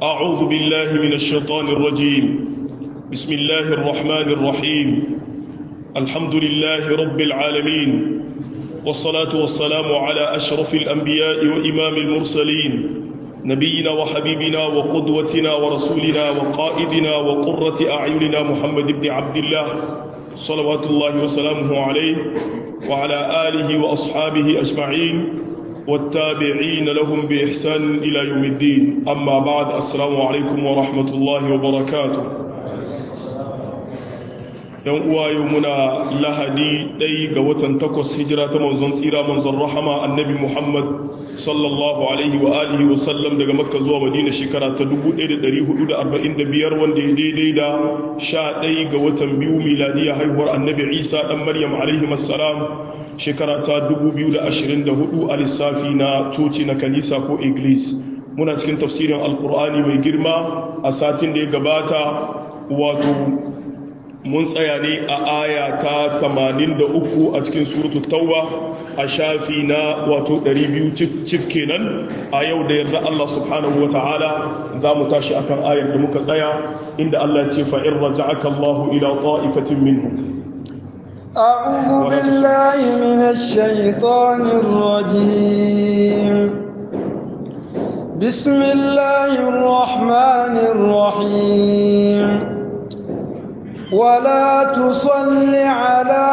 أعوذ بالله من الشيطان الرجيم بسم الله الرحمن الرحيم الحمد لله رب العالمين والصلاة والسلام على أشرف الأنبياء وإمام المرسلين نبينا وحبيبنا وقدوتنا ورسولنا وقائدنا وقرة أعيننا محمد بن عبد الله صلوات الله وسلامه عليه وعلى آله وأصحابه أجمعين والتابعين لهم بإحسان إلى يوم الدين أما بعد السلام عليكم ورحمة الله وبركاته yan uwa yau muna lahadi ɗai ga watan takwas hijira ta manzon tsira manzon rahama annabi muhammad sallallahu alaihi wa alihi wa sallam daga makka zuwa madina shekara ta 1445 wanda ya daidai da sha ɗai ga watan biyu miladiya haihuwar annabi isa ɗan maryam alaihi assalam shekara ta 2024 a lissafi na coci na kanisa ko iglis muna cikin tafsirin alkur'ani mai girma a satin da ya gabata wato mun tsaya ne a aya ta 83 a cikin suratu tauba a shafi na wato 200 cif kenan a yau da yarda Allah subhanahu wa ta'ala za mu tashi akan ayar da muka tsaya inda Allah ce fa'in raja'aka Allah ila ta'ifatin minhum أعوذ بالله من الشيطان الرجيم بسم الله الرحمن الرحيم ولا تصل على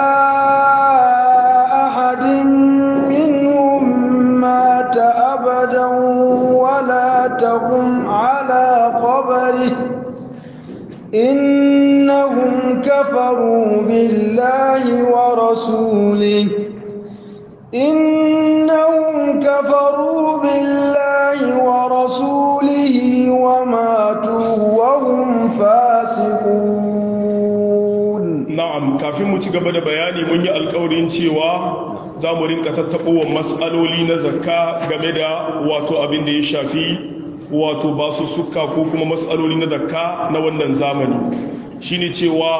أحد منهم مات أبدا ولا تقم على قبره إنهم كفروا بالله ورسوله إنهم كفروا بالله ورسوله وماتوا وهم فاسقون na'am kafin mu ci gaba da bayani mun yi alkawarin cewa za mu rinka tattaɓowar matsaloli na zakka game da wato abin da ya shafi wato basu suka ko kuma matsaloli na zakka na wannan zamani shine cewa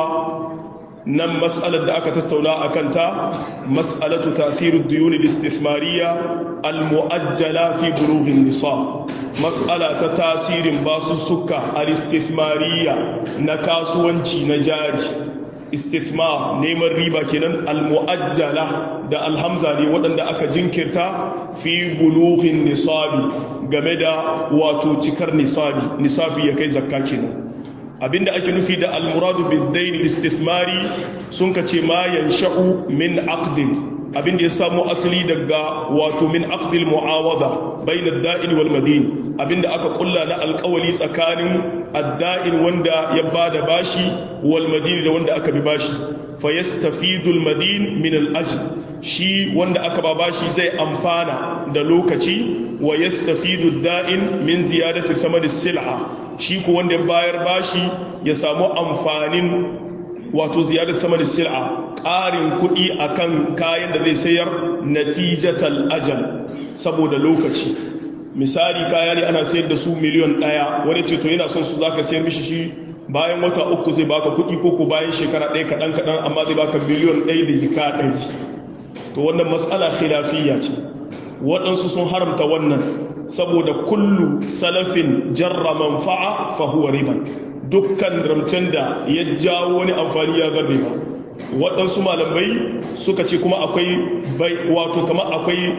nan mas'alar da aka tattauna a kanta mas'alatu tasirin duyuni istithmariya al-mu'ajjala fi bulughin nisa mas'ala ta tasirin basu suka al-istithmariya na kasuwanci na jari istithmar neman riba kenan almu'ajjala da alhamza ne waɗanda aka jinkirta fi bulughin nisabi game da wato cikar nisabi nisabi ya kai zakka kenan abinda ake nufi da almuradu bid-dayn istithmari sun kace ma yansha'u min aqdin abinda ya samu asali daga wato min aqdil mu'awada bayna ad-da'in wal madin abinda aka kulla na alkawali tsakanin adda'in wanda ya bada bashi wal madini da wanda aka bi bashi fa yastafidul madin min al ajr shi wanda aka ba bashi zai amfana da lokaci wa yastafidu da'in min ziyadati thamani sil'a shi ko wanda ya bayar bashi ya samu amfanin wato ziyadar thamani sil'a ƙarin kuɗi akan kayan da zai sayar natijatal ajal saboda lokaci misali kaya ne ana sayar da su miliyon ɗaya wani ce to yana son su zaka sayar mishi shi bayan wata uku zai baka kuɗi ko ko bayan shekara ɗaya kaɗan kaɗan amma zai baka miliyon ɗaya da jika ɗari to wannan matsala khilafiyya ce waɗansu sun haramta wannan saboda kullu salafin jarra manfa'a fa huwa riban dukkan ramcen da ya jawo wani amfani ya ga riba waɗansu malamai suka ce kuma akwai bai wato kama akwai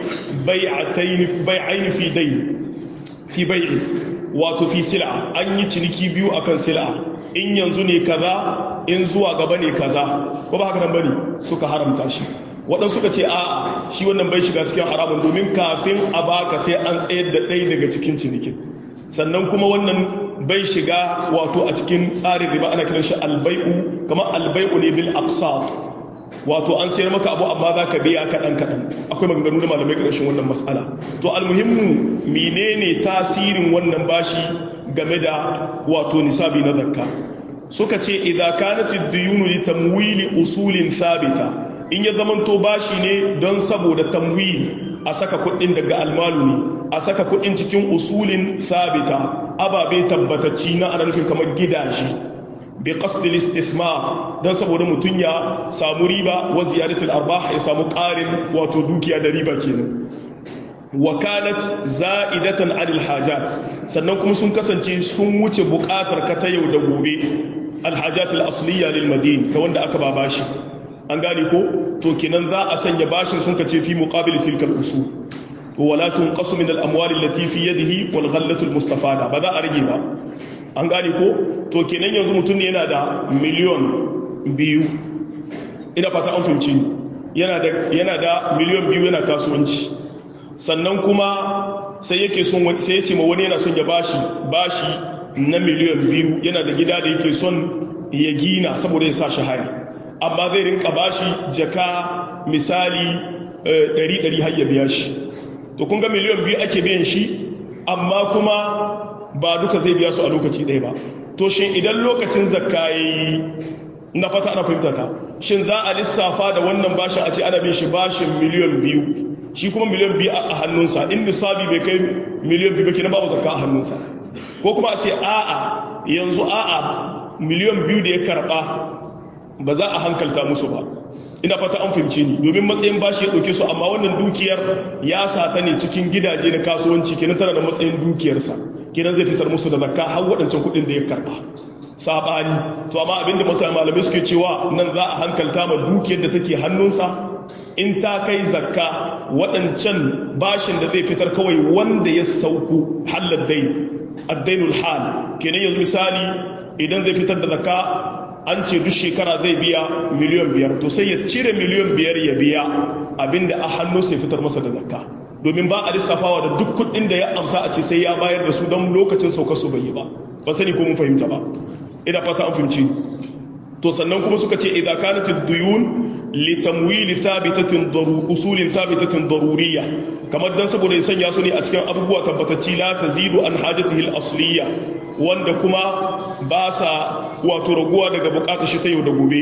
bai'aini fi dai fi bai'i wato fi sil'a an yi ciniki biyu akan sil'a in yanzu ne kaza in zuwa gaba ne kaza ko ba haka nan bane suka haramta shi waɗansu suka ce a shi wannan bai shiga cikin haramun domin kafin a baka sai an tsayar da ɗaya daga cikin cinikin sannan kuma wannan bai shiga wato a cikin tsarin riba ana kiran shi albai'u kamar albai'u ne bil aqsat wato an sayar maka abu amma za ka biya kaɗan kaɗan akwai maganganu da malamai ƙarshen wannan matsala to almuhimmu menene tasirin wannan bashi game da wato nisabi na zakka suka ce idza kanat ad-duyunu li tamwili usulin thabita in ya zamanto bashi ne don saboda tamwili a saka kuɗin daga almalu ne a saka kuɗin cikin usulin thabita ababe tabbatacci na ana nufin kamar gidaje bi qasdil istithmar dan saboda mutun ya samu riba wa ziyadatul arbah ya samu ƙarin wato dukiya da riba kenan wa kanat za'idatan anil hajat sannan kuma sun kasance sun wuce buƙatar ka ta yau da gobe alhajat al-asliya lil madin ta wanda aka ba bashi an gane ko to kenan za a sanya bashin sun kace fi muqabil tilkal usul wala tunqasu min al-amwal allati fi yadihi wal ghallatu al-mustafada ba za a rage ba an gane ko to kenan yanzu mutum ne yana da miliyon biyu ina fata an fahimci yana da yana da miliyon biyu yana kasuwanci sannan kuma sai yake son sai ya ce ma wani yana son ya bashi bashi na miliyon biyu yana da gida da yake son ya gina saboda ya sa shi haya amma zai rinka bashi jaka misali ɗari ɗari har ya biya shi to kun ga miliyon biyu ake biyan shi amma kuma ba duka zai biya su a lokaci ɗaya ba to shin idan lokacin zakka ya yi na fata ana fahimta ta shin za a lissafa da wannan bashin a ce ana bin shi bashin miliyon biyu shi kuma miliyon biyu a hannunsa in nisabi bai kai miliyon biyu ba kenan babu zakka a hannunsa ko kuma a ce a'a yanzu a'a miliyon biyu da ya karba ba za a hankalta musu ba ina fata an fahimce ni domin matsayin bashi ya ɗauke su amma wannan dukiyar ya sata ne cikin gidaje na kasuwanci kenan tana da matsayin dukiyarsa kenan zai fitar musu da zakka har waɗancan kuɗin da ya karba sabani to amma abinda mutane malamai suke cewa nan za a hankalta ma dukiyar da take hannunsa in ta kai zakka waɗancan bashin da zai fitar kawai wanda ya sauku halar dai addainul hal kenan yanzu misali idan zai fitar da zakka an ce duk shekara zai biya miliyan biyar to sai ya cire miliyan biyar ya biya abinda a hannu sai fitar masa da zakka domin ba a lissafawa da duk kuɗin da ya amsa a ce sai ya bayar da su don lokacin sauka su bai yi ba ba sani ko mun fahimta ba ina fata an fahimci to sannan kuma suka ce idza kanat ad-duyun li tamwil thabitatin daru usulin thabitatin daruriyya kamar dan saboda ya sanya su ne a cikin abubuwa tabbatacci la tazidu an hajatihi al-asliyya wanda kuma ba sa wato raguwa daga bukatar shi ta yau da gobe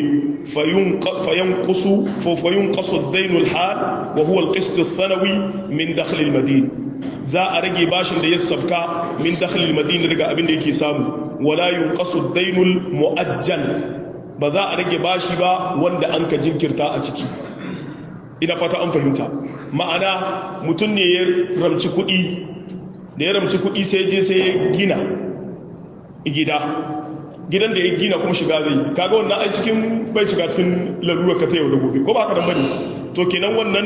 fayanqusu fa fayunqasu ad-dayn al-hal wa huwa al-qist ath-thanawi min dakhl al-madin za a rage bashin da ya sabka min dakhl al-madina daga abin da yake samu wala yunqasu ad-dayn al-mu'ajjal ba za a rage bashi ba wanda an ka jinkirta a ciki ina fata an fahimta ma'ana mutum ne ya ramci kuɗi da ya ramci kuɗi sai je sai ya gina gida gidan da ya gina kuma shiga zai kaga wannan ai cikin bai shiga cikin lalurar ka ta yau da gobe ko ba ka dan bane to kenan wannan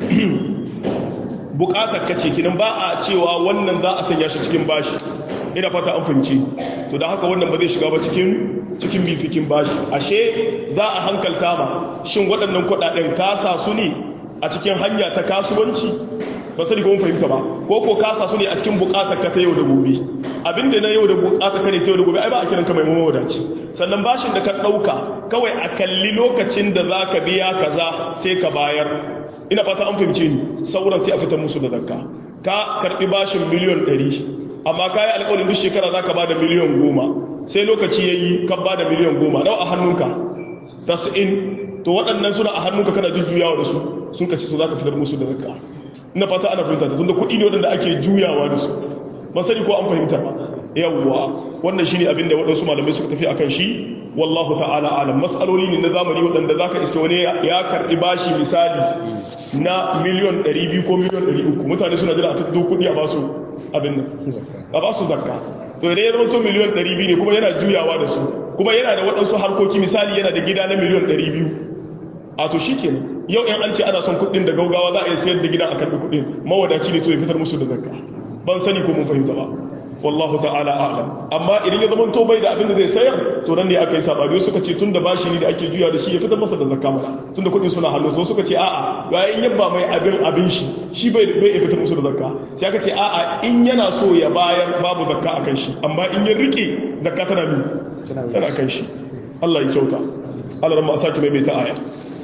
bukatar ka ce kenan ba a cewa wannan za a sanya shi cikin bashi ina fata an fahimci to da haka wannan ba zai shiga ba cikin cikin bifikin bashi ashe za a hankalta ma shin waɗannan kuɗaɗen kasa su ne a cikin hanya ta kasuwanci ba sani ko mun fahimta ba ko ko kasa su ne a cikin bukatar ka ta yau da gobe abinda na yau da bukatar ka ne ta yau da gobe ai ba a kiran ka mai mawadaci sannan bashin da ka ɗauka kawai a kalli lokacin da za ka biya kaza sai ka bayar ina fata an fahimce ni sauran sai a fitar musu da zakka ka karɓi bashin miliyon ɗari amma ka yi alƙawarin duk shekara za ka ba da miliyon goma sai lokaci ya yi ka ba da miliyon goma nawa a hannunka tasa'in to waɗannan suna a hannunka kana jujjuyawa da su sun ka ci to za ka fitar musu da zakka ina fata ana fahimta ta tunda kuɗi ne waɗanda ake juyawa da su ba sani ko an fahimta ba yawwa wannan shine abin da waɗansu malamai suka tafi akan shi wallahu ta'ala alam mas'aloli ne na zamani waɗanda zaka iske wani ya karɓi bashi misali na miliyon 200 ko miliyon 300 mutane suna jira a fito kuɗi a basu abin nan a basu zakka to idan ya zama to miliyon 200 ne kuma yana juyawa da su kuma yana da waɗansu harkoki misali yana da gida na miliyon 200 a to shi kenan yau in an ce ana son kuɗin da gaugawa za a iya sayar da gida a karɓi kuɗin mawadaci ne to ya fitar musu da zakka ban sani ko mun fahimta ba wallahu ta'ala a'lam amma idan ya zama to bai da abin da zai sayar to nan ne aka yi sabani suka ce tunda bashi ne da ake juya da shi ya fitar masa da zakka mana tunda kuɗin suna hannu so suka ce a'a ga in yabba mai abin abin shi shi bai bai ya fitar musu da zakka sai aka ce a'a in yana so ya bayar babu zakka akan shi amma in ya rike zakka tana mi tana kan shi Allah ya kyauta Allah ran ma sake mai ta aya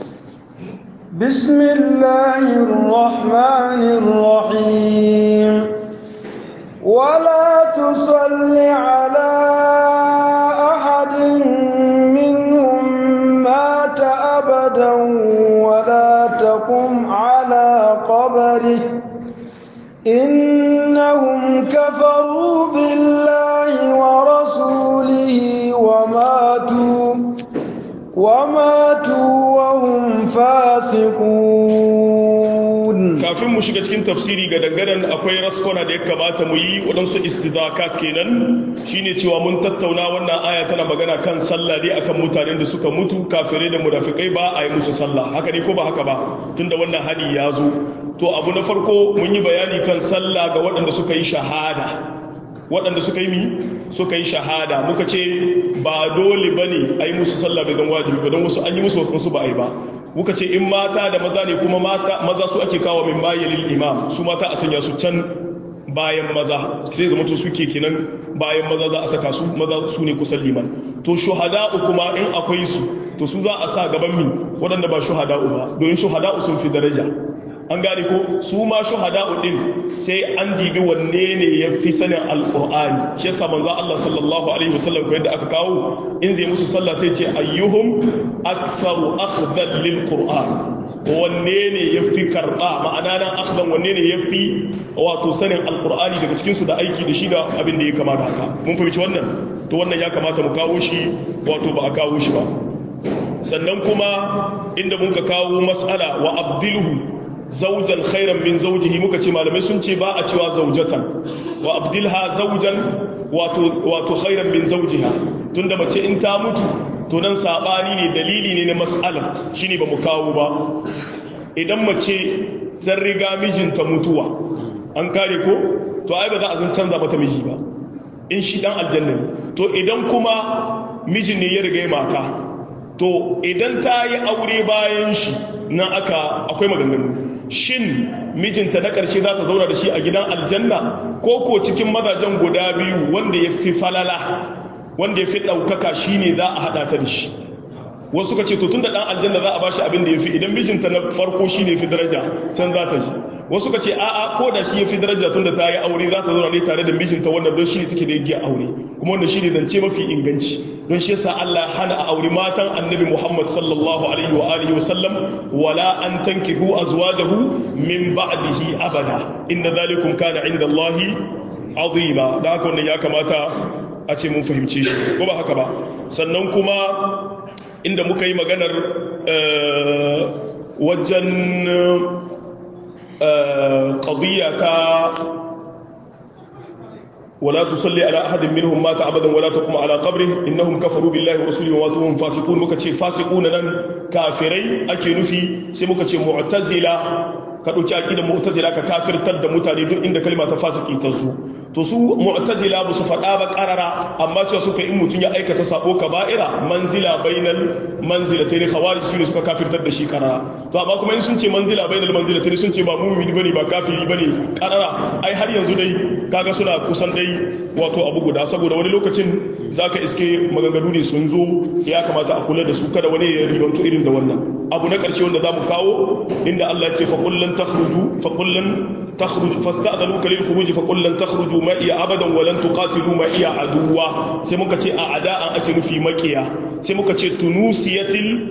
بسم الله الرحمن الرحيم ولا تصل على أحد منهم مات أبدا ولا تقم على قبره إنهم كفروا بالله ورسوله وماتوا وماتوا وهم فاسقون kafin mu shiga cikin tafsiri ga dangaren akwai raskona da ya kamata mu yi waɗansu istidakat kenan shine cewa mun tattauna wannan aya tana magana kan sallah ne akan mutanen da suka mutu kafirai da munafikai ba a yi musu sallah haka ne ko ba haka ba tunda wannan hadi ya zo to abu na farko mun yi bayani kan sallah ga waɗanda suka yi shahada waɗanda suka yi mi suka yi shahada muka ce ba dole ba ne a yi musu sallah bai zan wajibi ba don wasu an yi musu wasu ba a yi ba muka ce in mata da maza ne kuma maza su ake kawo min bayan imam su mata a sanya su can bayan maza sai zama to suke kenan bayan maza za a saka su maza su ne kusan liman to shuhada'u kuma in akwai su to su za a sa gaban mi waɗanda ba shuhada'u ba domin shuhada'u sun fi daraja an gane ko su ma shuhada'u din sai an dibi wanne ne ya fi sanin alqur'ani shi yasa manzo Allah sallallahu alaihi wasallam ko yadda aka kawo in zai musu sallah sai ce ayyuhum aktharu akhdan lil qur'an wanne ne ya fi karɓa ma'ana nan akhdan wanne ne ya fi wato sanin alqur'ani daga cikin su da aiki da shi da abin da ya kama da haka mun fahimci wannan to wannan ya kamata mu kawo shi wato ba a kawo shi ba sannan kuma inda mun ka kawo mas'ala wa abdilhu zaujan khairan min zaujihi muka ce malamai sun ce ba a cewa zaujatan wa abdilha zaujan wato wato khairan min zaujiha tunda mace in ta mutu to nan sabani ne dalili ne na mas'alar shine ba mu kawo ba idan mace zan riga mijinta mutuwa an kare ko to ai ba za a zan canza mata miji ba in shi dan aljanna ne to idan kuma mijin ne ya riga mata to idan ta yi aure bayan shi na aka akwai maganganu shin mijinta na ƙarshe za ta zauna da shi a gidan aljanna ko ko cikin mazajen guda biyu wanda ya fi falala wanda ya fi ɗaukaka shi ne za a haɗa ta da shi wasu ka ce to tun da ɗan aljanna za a ba shi abin da ya fi idan mijinta na farko shi ne fi daraja can za ta ji wasu ka ce a'a ko da shi ya fi daraja tun da ta yi aure za ta zauna ne tare da mijinta wanda don shi ne take da yaggiya aure kuma wanda shi ne zance mafi inganci don shi yasa Allah hana a aure matan annabi Muhammad sallallahu alaihi wa alihi wa sallam wala an tankihu azwajahu min ba'dihi abada inna zalikum kana inda Allah azima da haka wannan ya kamata a ce mun fahimce shi ko ba haka ba sannan kuma inda muka yi maganar wajen qadiyya ta ولا تصلي على أحد منهم مات أبدا ولا تقم على قبره إنهم كفروا بالله ورسوله وهم فاسقون مكتشي فاسقون لن كافري أكي نفي سمكتشي معتزلة كدوكي أكيد معتزلة ككافر تد متاني دون إن كلمة فاسق تزو to su mu'tazila ba su faɗa ba ƙarara amma cewa suka in mutum ya aikata sabo kaba'ira manzila bainal manzilatayn khawarij su ne suka kafirtar da shi ƙarara to amma kuma in sun ce manzila bainal manzilatayn sun ce ba mu'mini bane ba kafiri bane ƙarara ai har yanzu dai kaga suna kusan dai wato abu guda saboda wani lokacin zaka iske maganganu ne sun zo ya kamata a kula da su kada wani ya ribanto irin da wannan abu na ƙarshe wanda zamu kawo inda Allah ya ce fa kullan takhruju fa kullan تخرج فاستأذنوك للخروج فقل لن تخرجوا معي أبدا ولن تقاتلوا معي عدوا سيموكا أعداء أكن في مكيا سيموكا تنوسية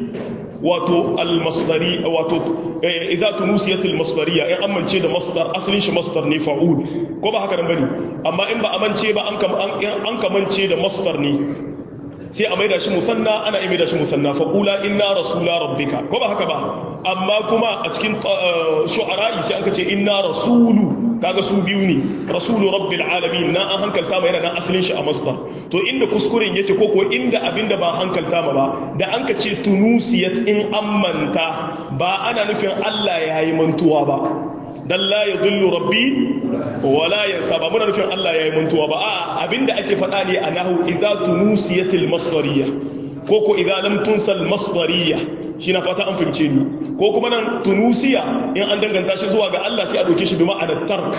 wato almasdari wato idza tunusiyat almasdariya in amince da masdar asalin shi masdar ne fa'ul ko ba haka nan bane amma in ba amince ba an kam an kamance da masdar ne sai a maida shi musanna ana iya maida shi musanna fa qula inna rasula rabbika ko ba haka ba amma kuma a cikin shu'ara'i sai an ce inna rasulu kaga su biyu ne rasulu rabbil alamin na an hankalta ma yana nan asalin shi a masdar to inda kuskuren yace ko ko inda abinda ba hankalta ma ba da an ka ce tunusiyat in ammanta ba ana nufin Allah yayi mantuwa ba dan la yadullu rabbi wala yansa ba muna nufin Allah yayi mantuwa ba a abinda ake faɗa ne a nahu idza tunusiyatil masdariyya ko ko idza lam tunsal masdariyya shi na fata an fahimce ni ko kuma nan tunusiya in an danganta shi zuwa ga Allah sai a dauke shi bi ma'anar tark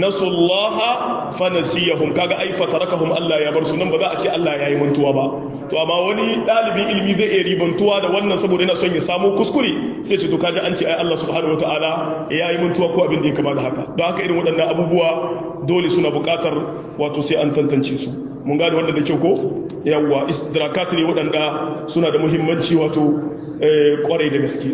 nasullaha fa nasiyahum kaga ai fa tarakahum Allah ya bar su nan ba za a ce Allah yayi mantuwa ba to amma wani dalibin ilimi zai iya ribantuwa da wannan saboda yana son ya samu kuskure sai ce to kaji an ce ai Allah subhanahu wataala yayi mantuwa ko abin da ya kama da haka don haka irin waɗannan abubuwa dole suna buƙatar wato sai an tantance su mun gane wannan da kyau ko yawwa istidrakat ne waɗanda suna da muhimmanci wato kwarai da gaske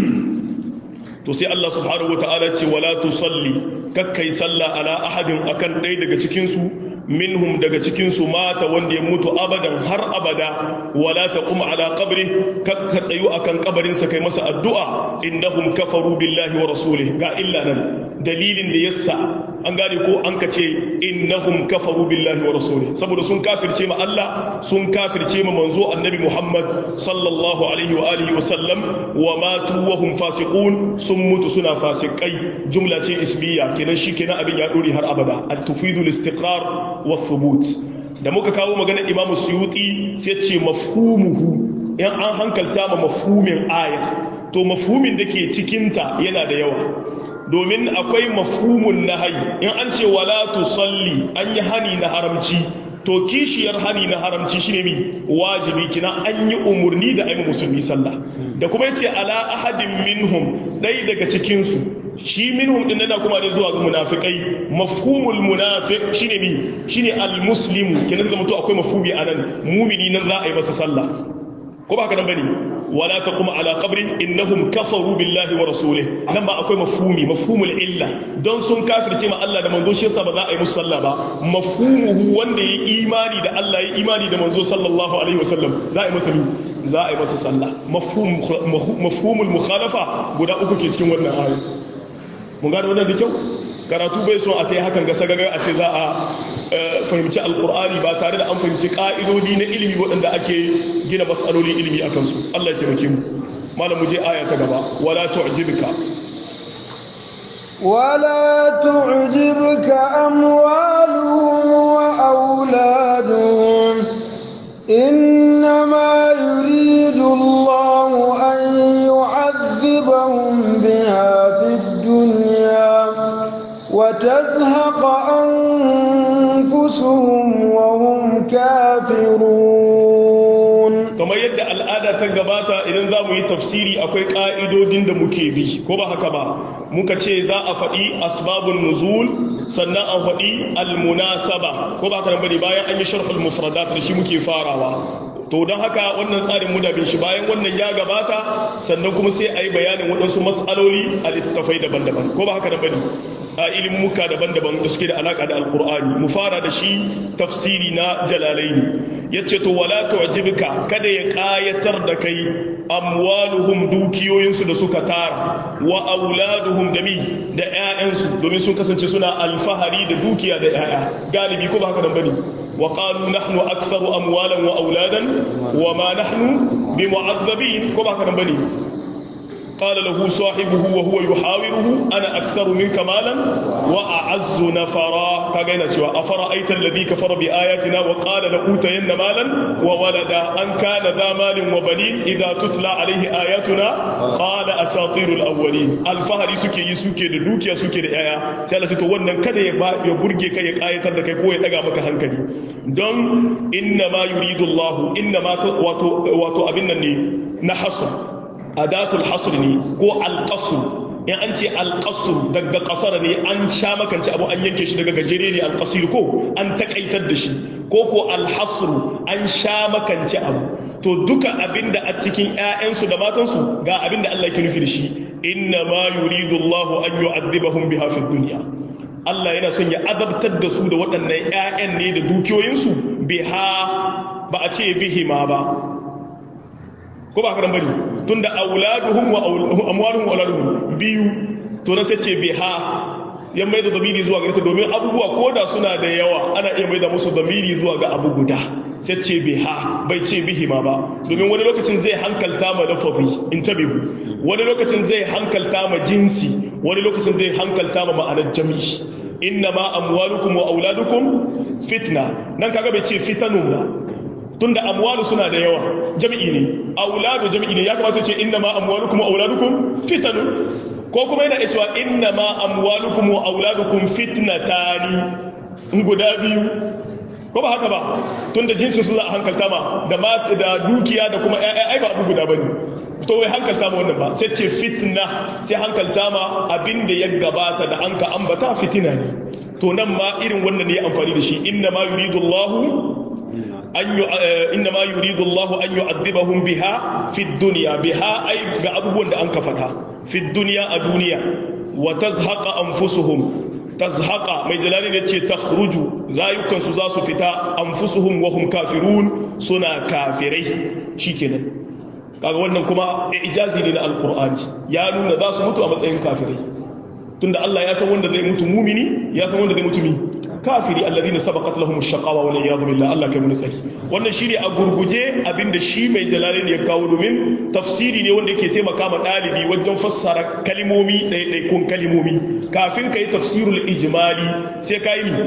to sai Allah subhanahu wata'ala ce wala tusalli kakkai sallah ala ahadin akan ɗaya daga cikin su minhum daga cikin su mata wanda ya mutu abadan har abada wala taqum ala qabri kakka tsayu akan kabarin sa kai masa addu'a innahum kafaru billahi wa rasulihi ga illa nan dalilin da yassa an gane ko an ka ce innahum kafaru billahi wa rasuli saboda sun kafirce ma Allah sun kafirce ma manzo annabi Muhammad sallallahu alaihi wa alihi wa sallam wa matu wa hum fasiqun sun mutu suna fasikai jumla ce ismiya kenan shi kenan abin ya dore har abada at tufidu al-istiqrar wa thubut da muka kawo magana Imam Suyuti sai ce mafhumuhu in an hankalta ma mafhumin aya to mafhumin da ke cikinta yana da yawa domin akwai mafhumun nahayi in an ce wala tusalli an yi hani na haramci to kishiyar hani na haramci shine mi wajibi kina an yi umurni da ayi musulmi sallah da kuma yace ala ahadin minhum dai daga cikin su shi minhum din nan kuma ne zuwa ga munafikai mafhumul munafiq shine mi shine almuslimu kina ga mutu akwai mafhumi anan mumini nan za a yi masa sallah ko ba haka nan bane wala taqum ala qabri innahum kafaru billahi wa rasulihi nan ba akwai mafhumi mafhumul illa don sun kafirce ma Allah da manzo shi yasa ba za a yi musu sallah ba mafhumuhu wanda yayi imani da Allah yayi imani da manzo sallallahu alaihi wasallam za a yi masa za a yi masa sallah mafhum mafhumul mukhalafa guda uku ke cikin wannan aya mun gane wannan da kyau karatu bai so a ta yi hakan ga sagagar a ce za a fahimci alkur'ani ba tare da an fahimci ka'idodi na ilimi waɗanda ake gina matsalolin ilimi a kansu Allah ya taimake mu malam mu je aya ta gaba wala tu'jibka ولا تعجبك أموالهم وأولادهم إنما يريد الله أن يعذبهم بها في الدنيا وتزهق أنفسهم وهم كافرون kamar yadda al'ada ta gabata idan za mu yi tafsiri akwai ƙa'idodin da muke bi ko ba haka ba muka ce za a faɗi asbabun nuzul sannan a faɗi almunasaba ko ba haka nan bane bayan an yi sharhul mufradat da shi muke farawa to don haka wannan tsarin muna bin shi bayan wannan ya gabata sannan kuma sai a yi bayanin waɗansu matsaloli a littattafai daban-daban ko ba haka nan bane a ilimuka daban-daban da suke da alaka da alkur'ani mu fara da shi tafsiri na jalalaini yace to wala tu'jibka kada ya kayatar da kai amwaluhum dukiyoyinsu da suka tara wa auladuhum da mi da ƴaƴansu domin sun kasance suna alfahari da dukiya da ƴaƴa galibi ko ba haka nan bane wa qalu nahnu aktharu amwalan wa auladan wa ma nahnu bimu'azzabin ko ba haka nan bane قال له صاحبه وهو يحاوره أنا أكثر منك مالا وأعز نفرا كغينا شوى أفرأيت الذي كفر بآياتنا وقال لأوتين مالا وولدا أن كان ذا مال وبنين إذا تتلى عليه آياتنا قال أساطير الأولين الفهر سكي يسكي دوكيا سكي لآية سألت تولنا كده يبرجي كي يقاية لكي كوي لغا مك هنكلي دون إنما يريد الله إنما واتو, واتو أبنني نحصر adatul hasr ne ko alqasr in an ce alqasr daga kasar ne an sha makance abu an yanke shi daga gajere ne alqasir ko an takaitar da shi ko ko alhasr an sha makance abu to duka abinda a cikin ƴaƴansu da matansu ga abinda Allah yake nufi da shi inna ma yuridu Allah an yu'adhibahum biha fid dunya Allah yana son ya azabtar da su da waɗannan ƴaƴan ne da dukiyoyinsu biha ba a ce bihima ba ko ba karan bane tunda auladuhum wa amwaluhum wa auladuhum biyu to na sai ce biha ya mai da damiri zuwa ga domin abubuwa koda suna da yawa ana iya mai da musu damiri zuwa ga abu guda sai ce biha bai ce bihima ba domin wani lokacin zai hankalta ma lafazi intabihu wani lokacin zai hankalta ma jinsi wani lokacin zai hankalta ma ma'anar jami'i inna ma amwalukum wa auladukum fitna nan kaga bai ce fitanun ba tunda amwalu suna da yawa jami'i ne auladu jami'i ne ya kamata ce inna ma amwalukum wa auladukum fitanun ko kuma yana cewa inna ma amwalukum wa auladukum fitnatani in guda biyu ko ba haka ba tunda jinsin su za a hankalta ma da da dukiya da kuma ƴaƴa ai ba abu guda bane to wai hankalta ma wannan ba sai ce fitna sai hankalta ma abin da ya gabata da an ka ambata fitina ne to nan ma irin wannan ne amfani da shi inna ma yuridu Allahu إنما يريد الله أن يعذبهم بها في الدنيا بها أي قابون أنك فتها في الدنيا الدنيا وتزهق أنفسهم تزهق ما جلالين يتشي تخرج لا يمكن سزاس فتا أنفسهم وهم كافرون سنا كافري شيكنا kaga wannan kuma ijazi ne na alqur'ani ya nuna za su mutu a matsayin kafirai tunda Allah ya san wanda zai mutu mumini ya san wanda zai mutu mi kafiri alladhina sabaqat lahum ash-shaqawa wal iyad billah Allah kai mun tsari wannan shine a gurguje abinda shi mai jalalain ya kawo domin tafsiri ne wanda yake taimaka ma dalibi wajen fassara kalimomi ɗaiɗaikun kalimomi kafin kai tafsirul ijmali sai kai mi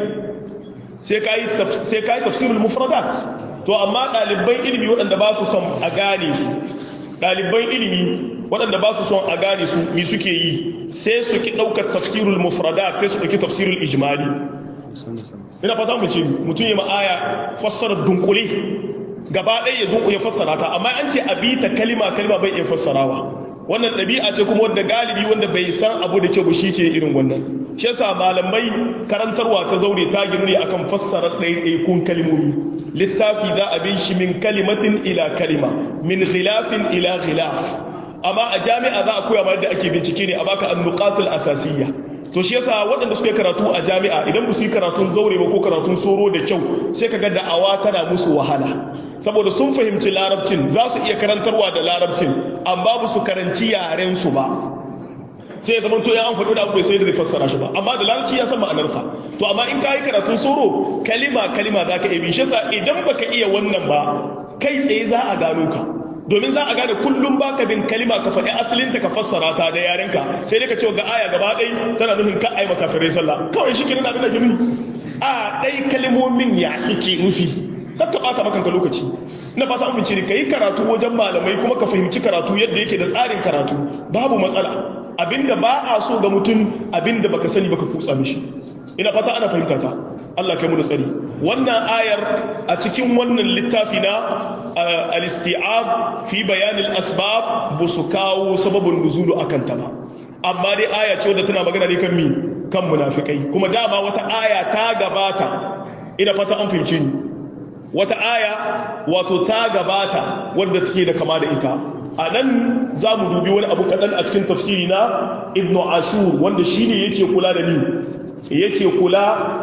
sai kai sai kai tafsirul mufradat to amma ɗaliban ilimi waɗanda ba su son a gane su ɗaliban ilimi waɗanda ba su son a gane su mi suke yi sai su ki ɗaukar tafsirul mufradat sai su ɗauki tafsirul ijmali ina fata mu ce mutum ya ma'aya fassara dunkule gaba ɗaya ya dunkule ya fassara ta amma an ce a bi ta kalima kalima bai iya fassarawa wannan ɗabi'a ce kuma wanda galibi wanda bai san abu da kyau shi ke irin wannan shi yasa malamai karantarwa ta zaure ta girne akan fassara ɗaiɗaikun kalimomi littafi za a bin shi min kalimatin ila kalima min khilafin ila khilaf amma a jami'a za a koya ma yadda ake bincike ne a baka annuqatul asasiyya to shi yasa waɗanda suka karatu a jami'a idan ba su yi karatun zaure ba ko karatun soro da kyau sai ka ga da'awa tana musu wahala saboda sun fahimci larabcin za su iya karantarwa da larabcin amma ba su karanci yaren su ba sai ya zama to ya an faɗo da abu bai sai da zai fassara shi ba amma da larabci ya san ma'anarsa to amma in ka yi karatun soro kalima kalima za ka iya bi shi yasa idan baka iya wannan ba kai tsaye za a gano ka domin za a gane kullum baka bin kalima ka faɗi asalinta ka fassara ta da yarenka sai dai ka ce ga aya gaba ɗai tana nufin ka ai makafirai sallah kawai shi kenan abin da ke nufi a ɗai kalmomin ya suke nufi kar ka ɓata makanka lokaci na fata an fice ka yi karatu wajen malamai kuma ka fahimci karatu yadda yake da tsarin karatu babu matsala abinda ba a so ga mutum abinda baka sani baka kutsa mishi ina fata ana fahimta ta Allah kai mu da tsari wannan ayar a cikin wannan littafi na al-isti'ab fi bayan al-asbab bu su kawo sababin nuzulu akan ta ba amma dai aya ce wadda tana magana ne kan mi kan munafikai kuma dama wata aya ta gabata ina fata an fahimci ni wata aya wato ta gabata wadda take da kama da ita a nan za mu dubi wani abu kaɗan a cikin tafsiri na ibn ashur wanda shi ne yake kula da ni yake kula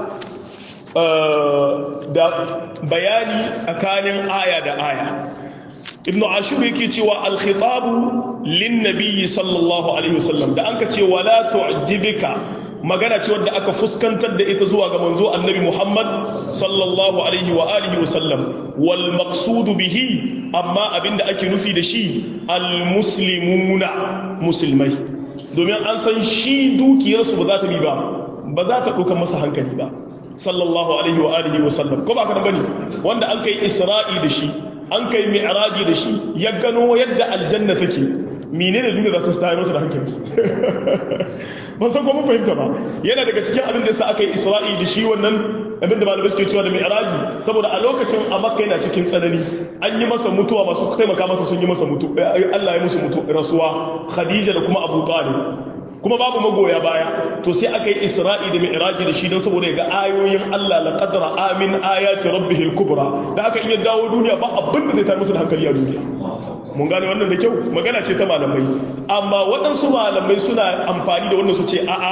da bayani tsakanin aya da aya ibn ashur yake cewa alkhitabu lin nabiyyi sallallahu alaihi wasallam da anka ce wala tu'jibika magana ce wadda aka fuskantar da ita zuwa ga manzo annabi Muhammad sallallahu alaihi wa alihi wasallam wal maqsudu bihi amma abinda ake nufi da shi al muslimuna musulmai domin an san shi dukiyarsu ba za ta bi ba ba za ta ɗaukar masa hankali ba sallallahu alaihi wa alihi wa sallam ko ba ka bane wanda an kai isra'i da shi an kai mi'raji da shi ya gano yadda aljanna take menene duniya za ta tayar masa da hankali ban san ko mun fahimta ba yana daga cikin abin da yasa aka yi isra'i da shi wannan abin da malamai suke cewa da mi'raji saboda a lokacin a makka yana cikin tsanani an yi masa mutuwa masu taimaka masa sun yi masa mutu Allah ya musu mutu rasuwa khadija da kuma abu talib kuma babu magoya baya to sai aka yi isra'i da mi'raji da shi don saboda ga ayoyin Allah la qadra amin ayati rabbihil kubra da haka in ya dawo duniya ba abin da zai tar musu da hankali a duniya mun gane wannan da kyau magana ce ta malamai amma waɗansu malamai suna amfani da wannan su ce a'a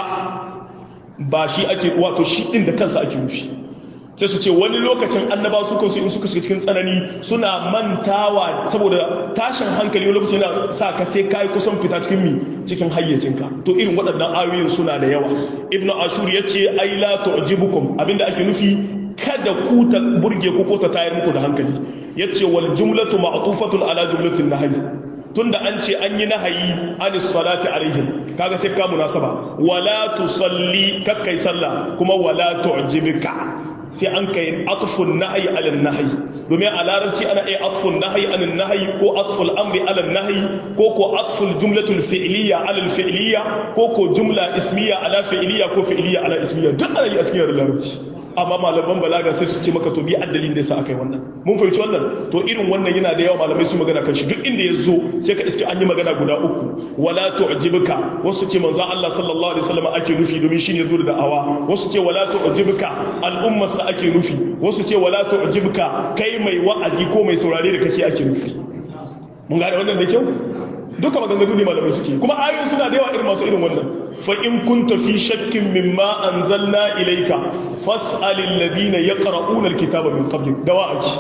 ba shi ake wato shi ɗin da kansa ake nufi sai su ce wani lokacin annaba su kansu in suka shiga cikin tsanani suna mantawa saboda tashin hankali wani lokacin yana sa ka sai kai kusan fita cikin mi cikin hayyacinka to irin waɗannan ayoyin suna da yawa ibnu ashur ya ce ai la tu'jibukum abinda ake nufi kada ku ta burge ku ko ta tayar muku da hankali yace wal jumlatu ma'tufatun ala jumlatin nahyi tunda an ce an yi nahayi anis salati alaihim kaga sai ka munasaba wala tusalli kakkai sallah kuma wala tu'jibika sai an kai atfun nahyi ala nahyi domin a larabci ana iya atfun nahyi ala nahyi ko atful amri ala nahyi ko ko atful jumlatul fi'liya ala fi'liya ko ko jumla ismiya ala fi'liya ko fi'liya ala ismiya duk ana yi a cikin larabci amma malaman balaga sai su ce maka to bi addalin da yasa akai wannan mun fahimci wannan to irin wannan yana da yawa malamai su magana kan shi duk inda ya zo sai ka iske an yi magana guda uku wala tu'jibuka wasu ce manzo Allah sallallahu alaihi wasallam ake nufi domin shine zo da da'awa wasu ce wala tu'jibuka al'ummar sa ake nufi wasu ce wala tu'jibuka kai mai wa'azi ko mai saurare da kake ake nufi mun gane wannan da kyau duka maganganu ne malamai suke kuma ayoyin suna da yawa irin masu irin wannan فإن كنت في شك مما أنزلنا إليك فاسأل الذين يقرؤون الكتاب من قبلك دواعك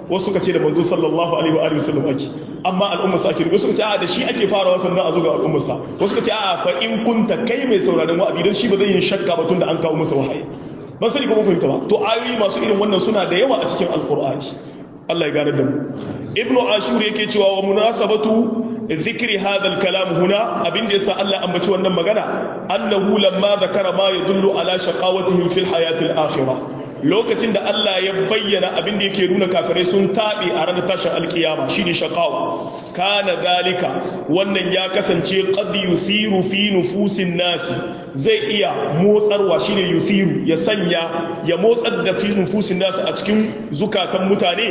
wasu suka ce da manzo sallallahu alaihi wa alihi wasallam ake amma al'umma sa ake wasu suka ce a da shi ake farawa sannan a zo ga al'umma sa wasu suka ce a fa in kunta kai mai sauraron wa'azi dan shi ba zai yin shakka ba tunda an kawo masa wahayi ban sani ko mun fahimta ba to ayoyi masu irin wannan suna da yawa a cikin alqur'ani Allah ya gane da mu ibnu ashur yake cewa wa munasabatu ذكر هذا الكلام هنا أبين يسا الله أم بتوى مغانا أنه لما ذكر ما يدل على شقاوتهم في الحياة الآخرة lokacin da Allah ya bayyana abin da yake nuna kafirai sun taɓe a ranar tashin alkiyama shine shaqawa kana zalika wannan ya kasance qad yuthiru fi nufusin nasi zai iya motsarwa shine yuthiru ya sanya ya motsar da fi nufusin nasi a cikin zukatan mutane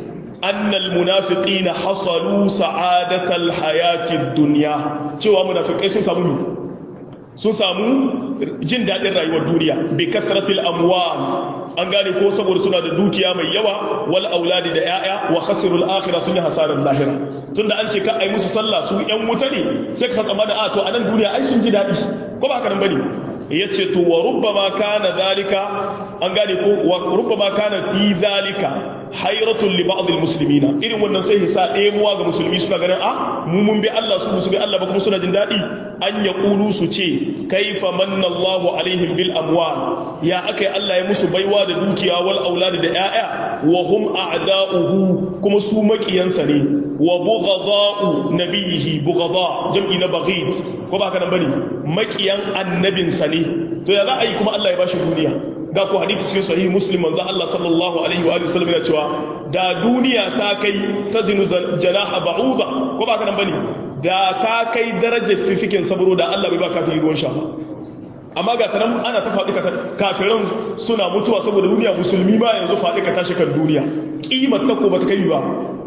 annal munafiqina hasalu sa'adatal hayatid dunya cewa munafikai sun samu sun samu jin dadin rayuwar duniya bi kasratil amwal an gane ko saboda suna da dukiya mai yawa wal auladi da yaya wa khasirul akhirah sun yi hasarar lahira tunda an ce ka ai musu sallah su yan wuta ne sai ka san tsammanin a to a nan duniya ai sun ji dadi ko ba haka nan bane yace to wa rubbama kana zalika an gane ko wa rubbama kana fi zalika hayratun li ba'd almuslimina irin wannan sai hisa ɗemuwa ga musulmi suna ganin a mu mun bi Allah su su bi Allah ba kuma suna jin daɗi an ya kulu su ce kaifa manna Allahu alaihim bil amwal ya akai Allah ya musu baiwa da dukiya wal auladi da 'ya'ya wa hum a'da'uhu kuma su makiyansa ne wa bughada'u nabiyihi bughada jam'i na baghid ko ba ka nan bane makiyan annabinsa ne to ya za a yi kuma Allah ya bashi duniya ga ku hadisi cikin sahih muslim manzo Allah sallallahu alaihi wa alihi wasallam ya cewa da duniya ta kai ta zinu janaha ba'uda ko ba ka nan bane da ta kai darajar fifikin sabro da Allah bai ba kafin ruwan sha amma ga tanan ana ta faɗi kafiran suna mutuwa saboda duniya musulmi ma yanzu faɗi ka tashi kan duniya kimar ta ko ba ta kai ba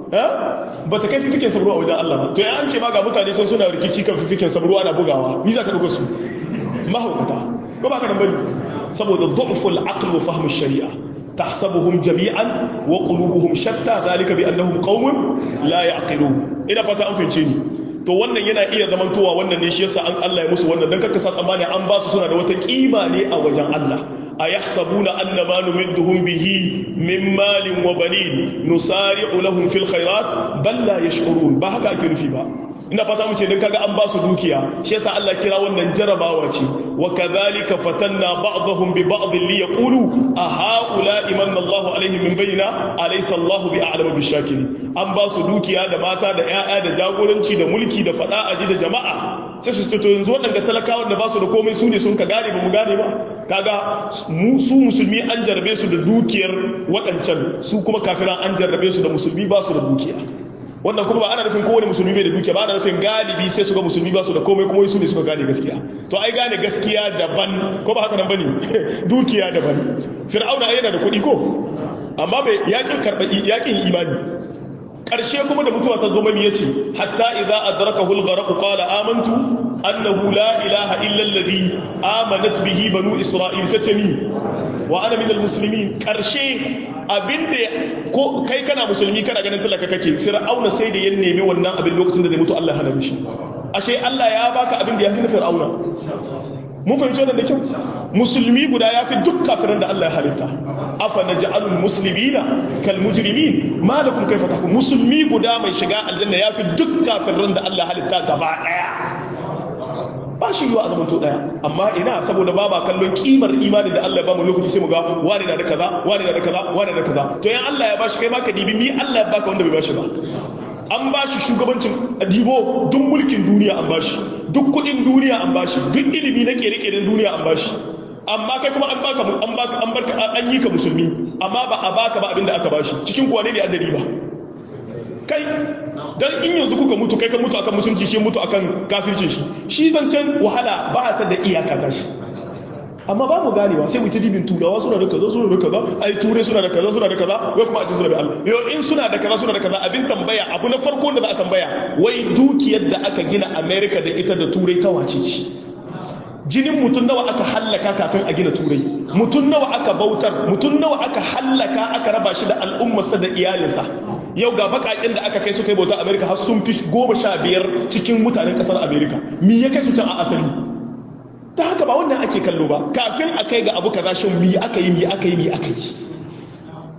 ba ta kai fifikin sabro a wajen Allah ba to ya an ce ma ga mutane sun suna rikici kan fifikin sabro ana bugawa ni za ka ɗauka su mahaukata ko ba ka nan bane saboda du'ful aql wa fahm shari'a tahsabuhum jami'an wa qulubuhum shatta zalika bi annahum qaumun la ya'qilun ina fata an fince ni to wannan yana iya zamantowa wannan ne shi yasa an Allah ya musu wannan dan kaka sa tsammani an ba su suna da wata kima ne a wajen Allah ayahsabuna annama numidduhum bihi min malin wa banin nusari'u lahum fil khairat bal la yash'urun ba haka ake nufi ba ina fata mu ce dan kaga an ba su dukiya shi yasa Allah kira wannan jarabawa ce wa kadhalika fatanna ba'dahum bi ba'd li yaqulu a haula imanna Allahu alaihim min bainina alaysa Allahu bi a'lamu bi shakirin an ba su dukiya da mata da ƴaƴa da jagoranci da mulki da fada aji da jama'a sai su to yanzu waɗanda talakawan da ba su da komai su ne sun ka gane ba mu gane ba kaga mu su musulmi an jarrabe su da dukiyar waɗancan su kuma kafiran an jarrabe su da musulmi ba su da dukiya wannan kuma ba ana nufin kowane musulmi bai da dukiya ba ana nufin galibi sai su ga musulmi ba su da komai kuma su ne suka gane gaskiya to ai gane gaskiya daban ko ba haka nan bane dukiya daban fir'auna yana da kuɗi ko amma bai yakin karɓa yakin imani ƙarshe kuma da mutuwa ta zo mai yace hatta idza adrakahu al-gharq qala amantu annahu la ilaha illa alladhi amanat bihi banu isra'il satami wa ana min al-muslimin ƙarshe abinda ko kai kana musulmi kana ganin talaka kake fir'auna sai da ya nemi wannan abin lokacin da zai mutu Allah hana mishi ashe Allah ya baka abin da ya fi na fir'auna mun fahimci wannan da kyau musulmi guda ya fi duk kafiran da Allah ya halitta afa naj'alul muslimina kal mujrimin ma lakum kayfa tahkum musulmi guda mai shiga aljanna ya fi duk kafiran da Allah ya halitta gaba daya ba shi yiwa a zaman to daya amma ina saboda ba ba kallon kimar imani da Allah ya ba mu lokaci sai mu ga wani na da kaza wani na da kaza wani na da kaza to yan Allah ya bashi kai ma ka dibi ni Allah ya baka wanda bai bashi ba an bashi shugabancin dibo duk mulkin duniya an bashi duk kudin duniya an bashi duk ilimi na kere-keren duniya an bashi amma kai kuma an baka an baka an barka an yi ka musulmi amma ba a baka ba abinda aka bashi cikin kuwa ne da addari ba kai dan in yanzu kuka mutu kai ka mutu akan musulunci shi mutu akan kafircin shi shi zancen wahala ba ta da iyaka ta shi amma ba mu ganewa sai mu ta dibin turawa suna da kaza suna da kaza ai turai suna da kaza suna da kaza wai kuma a ce suna da Allah yo in suna da kaza suna da kaza abin tambaya abu na farko da za a tambaya wai dukiyar da aka gina America da ita da turai ta wace ce jinin mutum nawa aka hallaka kafin a gina turai mutum nawa aka bautar mutum nawa aka hallaka aka raba shi da al'ummarsa da iyalinsa yau ga bakakin da aka kai su kai bauta America har sun fi goma sha biyar cikin mutanen kasar America me ya kai su can a asali ta haka ba wannan ake kallo ba kafin a kai ga abu kaza shin mi aka yi mi aka yi mi aka yi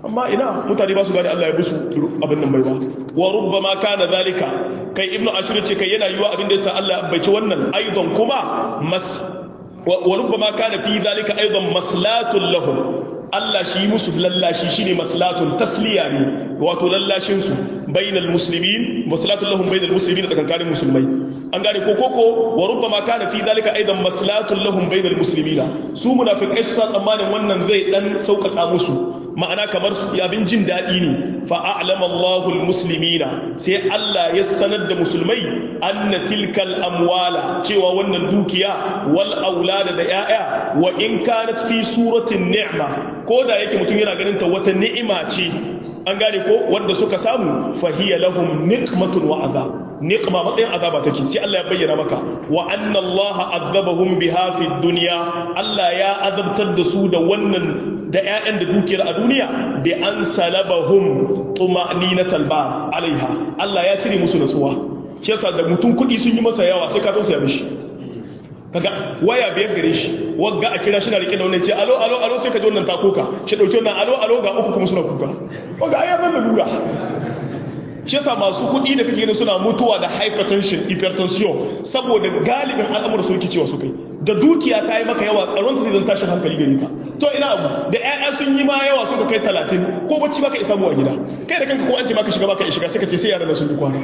amma ina mutane ba su gane Allah ya musu abin nan bai ba wa rubbama kana zalika kai ibnu ashur ce kai yana yiwa abin da yasa Allah ya baici wannan aidan kuma mas wa rubbama kana fi zalika aidan maslatun lahum Allah shi musu lallashi shine maslatun tasliya ne wato lallashin su bainal muslimin maslatun lahum bainal muslimin da kankanin musulmai an gane ko koko wa rubbama kana fi dalika aidan maslatun lahum bainal muslimina su munafiqai su sa tsammanin wannan zai dan sauƙaƙa musu ma'ana kamar abin jin daɗi ne fa'a'alama Allahul muslimina sai Allah ya sanar da musulmai anna tilkal amwala cewa wannan dukiya wal aulada da ‘ya'ya wa in kanat fi suratin ni'ma ko da yake mutum yana ganin ta wata ni'ima ce an gane ko wanda suka samu fahiya lahum niqmatun wa azab niqma matsayin azaba take sai Allah ya bayyana maka wa anna Allah azabahum biha fi dunya Allah ya azabtar da su da wannan da ƴaƴan da dukiyar a duniya bi an salabahum tuma'ninatal ba alaiha Allah ya cire musu nasuwa shi yasa da mutum kuɗi sun yi masa yawa sai ka tausaya mishi kaga waya biyar gare shi wagga a kira shi na rike da wannan ce alo alo alo sai ka ji wannan ta kuka shi dauki wannan alo alo ga uku kuma suna kuka wagga ai zan da lura shi yasa masu kuɗi da kake gani suna mutuwa da hypertension hypertension saboda galibin al'amuran sun cewa su kai da dukiya ta yi maka yawa tsaron ta zai zan tashin hankali gare ka to ina abu da ƴaƴa sun yi ma yawa suka kai talatin ko bacci baka isa mu a gida kai da kanka ko an ce baka shiga baka shiga sai ka ce sai yaran sun yi kwana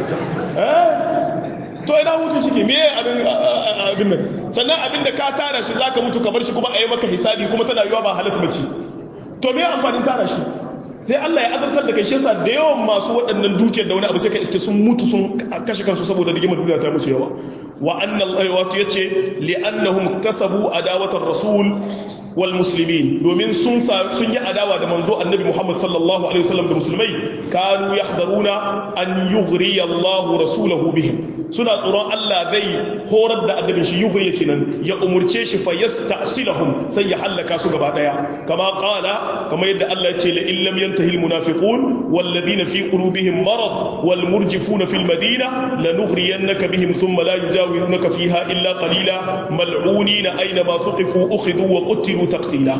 to ina hutu shi ke me abin abin nan sannan abin da ka tara shi zaka mutu ka bar shi kuma a yi maka hisabi kuma tana yiwa ba halatta bace to me amfanin tara shi sai Allah ya azabtar da kai shi yasa da yawan masu waɗannan dukiyar da wani abu sai ka iske sun mutu sun kashe kansu saboda rigimar duniya ta musu yawa wa anna Allah wato yace li annahum kasabu adawatar rasul wal muslimin domin sun sun yi adawa da manzo annabi Muhammad sallallahu alaihi wasallam da musulmai kanu yahdaruna an yughri Allah rasulahu bihim suna tsoron Allah zai horar da annabin shi yughri kenan ya umurce shi fa yastasilahum sai ya halaka su gaba daya kama qala kama yadda Allah ya ce la illam yantahi al munafiqun wal ladina fi qulubihim marad wal murjifuna fil madina lanughriyannaka bihim thumma la yujawirunaka fiha illa qalila mal'unina aina ma thuqifu ukhidhu wa qutilu taqtila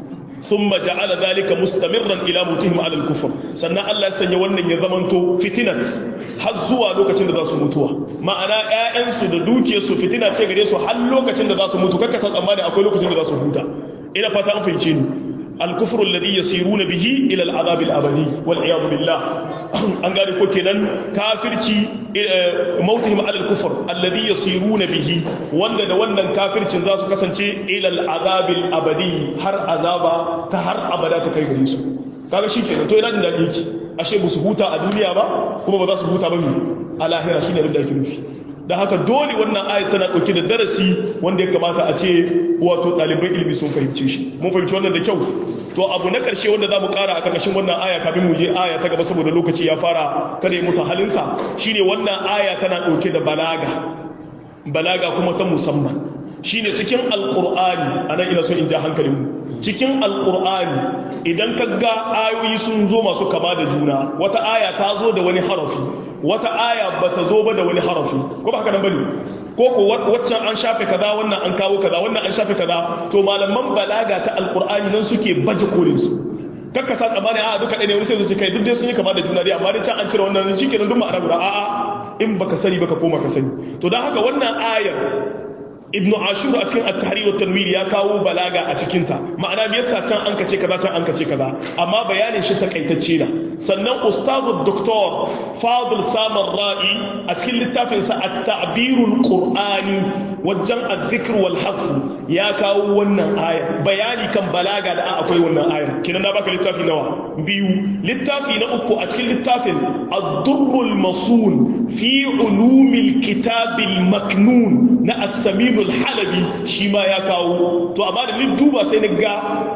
ثم جعل ذلك مستمرا الى موتهم على الكفر sannan Allah ya sanya wannan ya zamanto fitinat har zuwa lokacin da za su mutuwa ma'ana ƴaƴansu da dukiyarsu fitina ce gare su har lokacin da za su mutu kakka san tsammani akwai lokacin da za su huta ina fata an fahimce ni الكفر الذي يسيرون به الى العذاب الابدي والعياذ بالله an gane ko kenan kafirci mautihim ala al-kufr alladhi yasiruna bihi wanda da wannan kafircin za su kasance ila al-azab al-abadi har azaba ta har abada ta kai gare su kaga shikenan to ina jin dadi yake ashe ba su huta a duniya ba kuma ba za su huta ba mi a lahira shine abin da yake nufi da haka dole wannan ayat tana dauke da darasi wanda ya kamata a ce wato ɗaliban ilimi sun fahimce shi mun fahimci wannan da kyau to abu na ƙarshe wanda za mu ƙara a ƙarƙashin wannan aya kafin mu je aya ta gaba saboda lokaci ya fara kada ya musa halinsa shine wannan aya tana ɗauke da balaga balaga kuma ta musamman shine cikin alƙur'ani a nan ina so in ja hankalin mu cikin alƙur'ani idan ka ga ayoyi sun zo masu kama da juna wata aya ta zo da wani harafi wata aya ba ta zo ba da wani harafi ko ba haka nan bane ko ko waccan an shafe kaza wannan an kawo kaza wannan an shafe kaza to malaman balaga ta alqur'ani nan suke baje kolin su kakka sa tsamani a duka ɗaya ne wani sai su kai duk dai sun yi kama da juna dai amma dai can an cire wannan shikenan duk ma'ana guda a'a in baka sani baka koma ka sani to dan haka wannan ayar ibnu ashur a cikin at-tahrir wa tanwir ya kawo balaga a cikin ta ma'ana me yasa can an kace kaza can an kace kaza amma bayanin shi takaitacce na sannan ustazu doktor fadil samar ra'i a cikin littafin sa at-ta'birul qur'ani wajen az-zikr wal hafz ya kawo wannan ayar bayani kan balaga da akwai wannan ayar kinan na baka littafi nawa biyu littafi na uku a cikin littafin ad-durrul masun fi ulumil kitabil maknun na as-samin halabi shi ma ya kawo to amma da ni duba sai na ga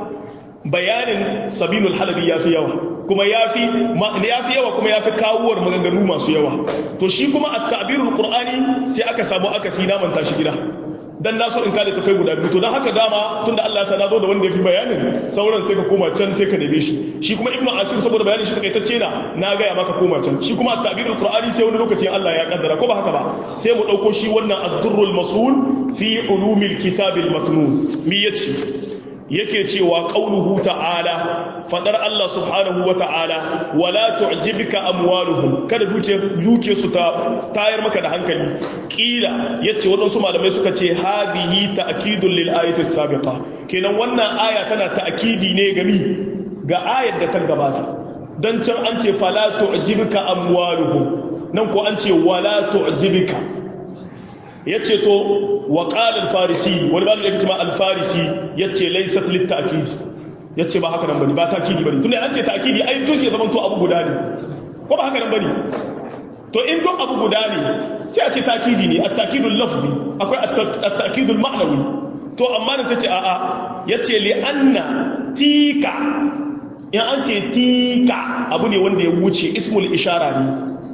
bayanin sabinul halabi ya fi yawa kuma ya fi yawa kuma ya fi kawuwar maganganu masu yawa to shi kuma a ta'birul qur'ani sai aka samu aka si naman tashi gida dan na so in kada tafai guda biyu to dan haka dama tunda Allah ya sana zo da wanda ya fi bayanin sauran sai ka koma can sai ka neme shi shi kuma ibnu ashur saboda bayanin shi takaitacce na na ga ya maka koma can shi kuma at-ta'birul qur'ani sai wani lokaci Allah ya kaddara ko ba haka ba sai mu dauko shi wannan ad-durrul masul fi ulumil kitabil maknun mi yace yake cewa qauluhu ta'ala fadar Allah subhanahu wa ta'ala wala tu'jibka amwaluhum kada duke duke su ta tayar maka da hankali kila yace wadansu malamai suka ce hadihi ta'kidul lil ayati sabiqa kenan wannan aya tana ta'kidi ne gami ga ayar da ta gabata dan can an ce fala tu'jibka amwaluhum nan ko an ce wala tu'jibka yace to wa qala al-farisi wani malamin yake cewa al-farisi yace laysat lit ta'kid yace ba haka nan bane ba ta'kidi bane tunda an ce ta'kidi ai to ke zaman to abu guda ne ko ba haka nan bane to in to abu guda ne sai a ce ta'kidi ne at-ta'kidul lafzi akwai at-ta'kidul ma'nawi to amma ne sai ce a'a yace li anna tika in an ce tika abu ne wanda ya wuce ismul ishara ne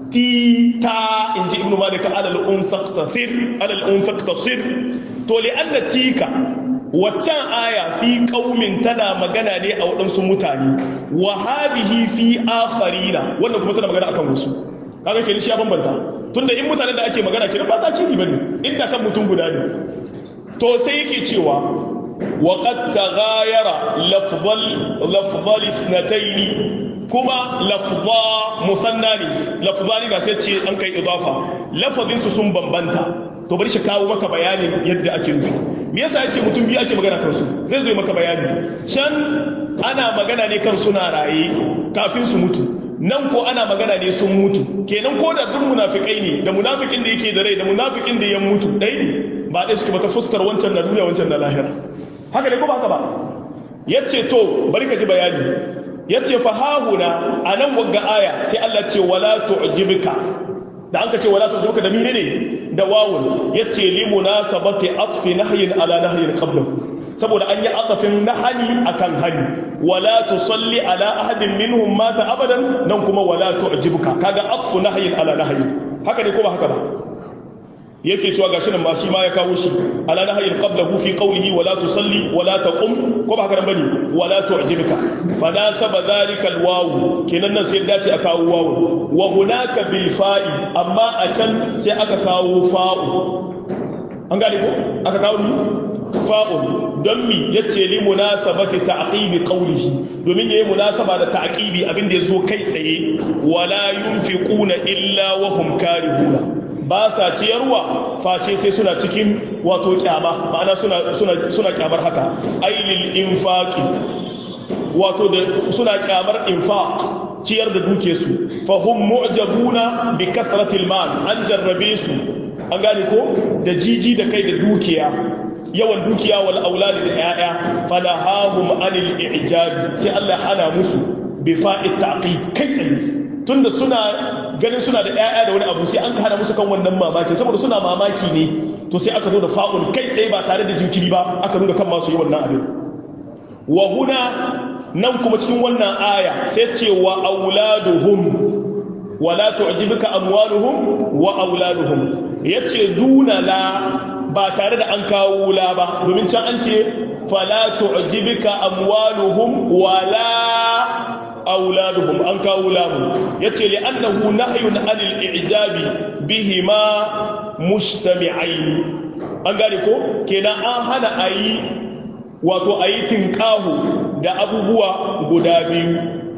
tita in ji ibn malik alal unsaqtasir alal unsaqtasir to li anna tika waccan aya fi qaumin tana magana ne a wadansu mutane wa hadhihi fi akharina wannan kuma tana magana akan wasu kaga kenan shi ya bambanta tunda in mutanen da ake magana kenan ba ta kidi bane inda kan mutum guda ne to sai yake cewa wa qad taghayara lafdhal lafdhal ithnatayn kuma lafza musanna ne lafzani na sai ce an kai idafa lafazinsu sun bambanta to bari shi kawo maka bayanin yadda ake nufi me yasa yace mutum biyu ake magana kansu zai zo maka bayani can ana magana ne kan suna raye kafin su mutu nan ko ana magana ne sun mutu kenan ko da duk munafikai ne da munafikin da yake da rai da munafikin da ya mutu ɗaya ne ba ɗaya suke ba ta fuskar wancan na duniya wancan na lahira haka ne ko ba haka ba yace to bari ka ji bayani yace fa hahuna anan wagga aya sai Allah ce wala tu'jibka da an ka ce wala tu'jibka da mine ne da wawun yace li munasabati atfi nahyin ala nahyin qablahu saboda an yi azafin nahani akan hani wala tusalli ala ahadin minhum mata abadan nan kuma wala tu'jibka kaga atfu nahyin ala nahyin haka ne ko ba haka ba yake cewa gashi nan ma shi ma ya kawo shi ala nahyin qablahu fi qawlihi wala tusalli wala taqum ko ba haka nan bane wala tu'jibka fa nasaba dhalika alwaw kenan nan sai dace a kawo wawu wa hunaka bil fa'i amma a can sai aka kawo fa'u an gane ko aka kawo ni fa'un don mi yace li munasabati ta'qibi qawlihi domin yayi munasaba da ta'qibi abin da yazo kai tsaye wala yunfiquna illa wa hum karihuna ba sa ciyarwa face sai suna cikin wato kyama ma'ana suna suna suna kyamar haka ailil infaqi wato da suna kyamar infaq ciyar da duke su fa hum mu'jabuna bi kathratil mal an jarrabe su an gane ko da jiji da kai da dukiya yawan dukiya wal auladi da yaya falahahum anil i'jab sai Allah hana musu bi fa'it taqi kai tsaye tunda suna ganin suna da ƴaƴa da wani abu sai an hana musu kan wannan mamaki saboda suna mamaki ne to sai aka zo da fa'un kai tsaye ba tare da jinkiri ba aka nuna kan masu yi wannan abin wa huna nan kuma cikin wannan aya sai ce wa auladuhum wala tu'jibuka amwaluhum wa auladuhum yace duna la ba tare da an kawo la ba domin can an ce fala tu'jibuka amwaluhum wala auladuhum an kawo lamu yace li annahu nahyun anil i'jabi bihima mujtami'ain an gane ko kenan an hana ayi wato ayi tinkahu da abubuwa guda biyu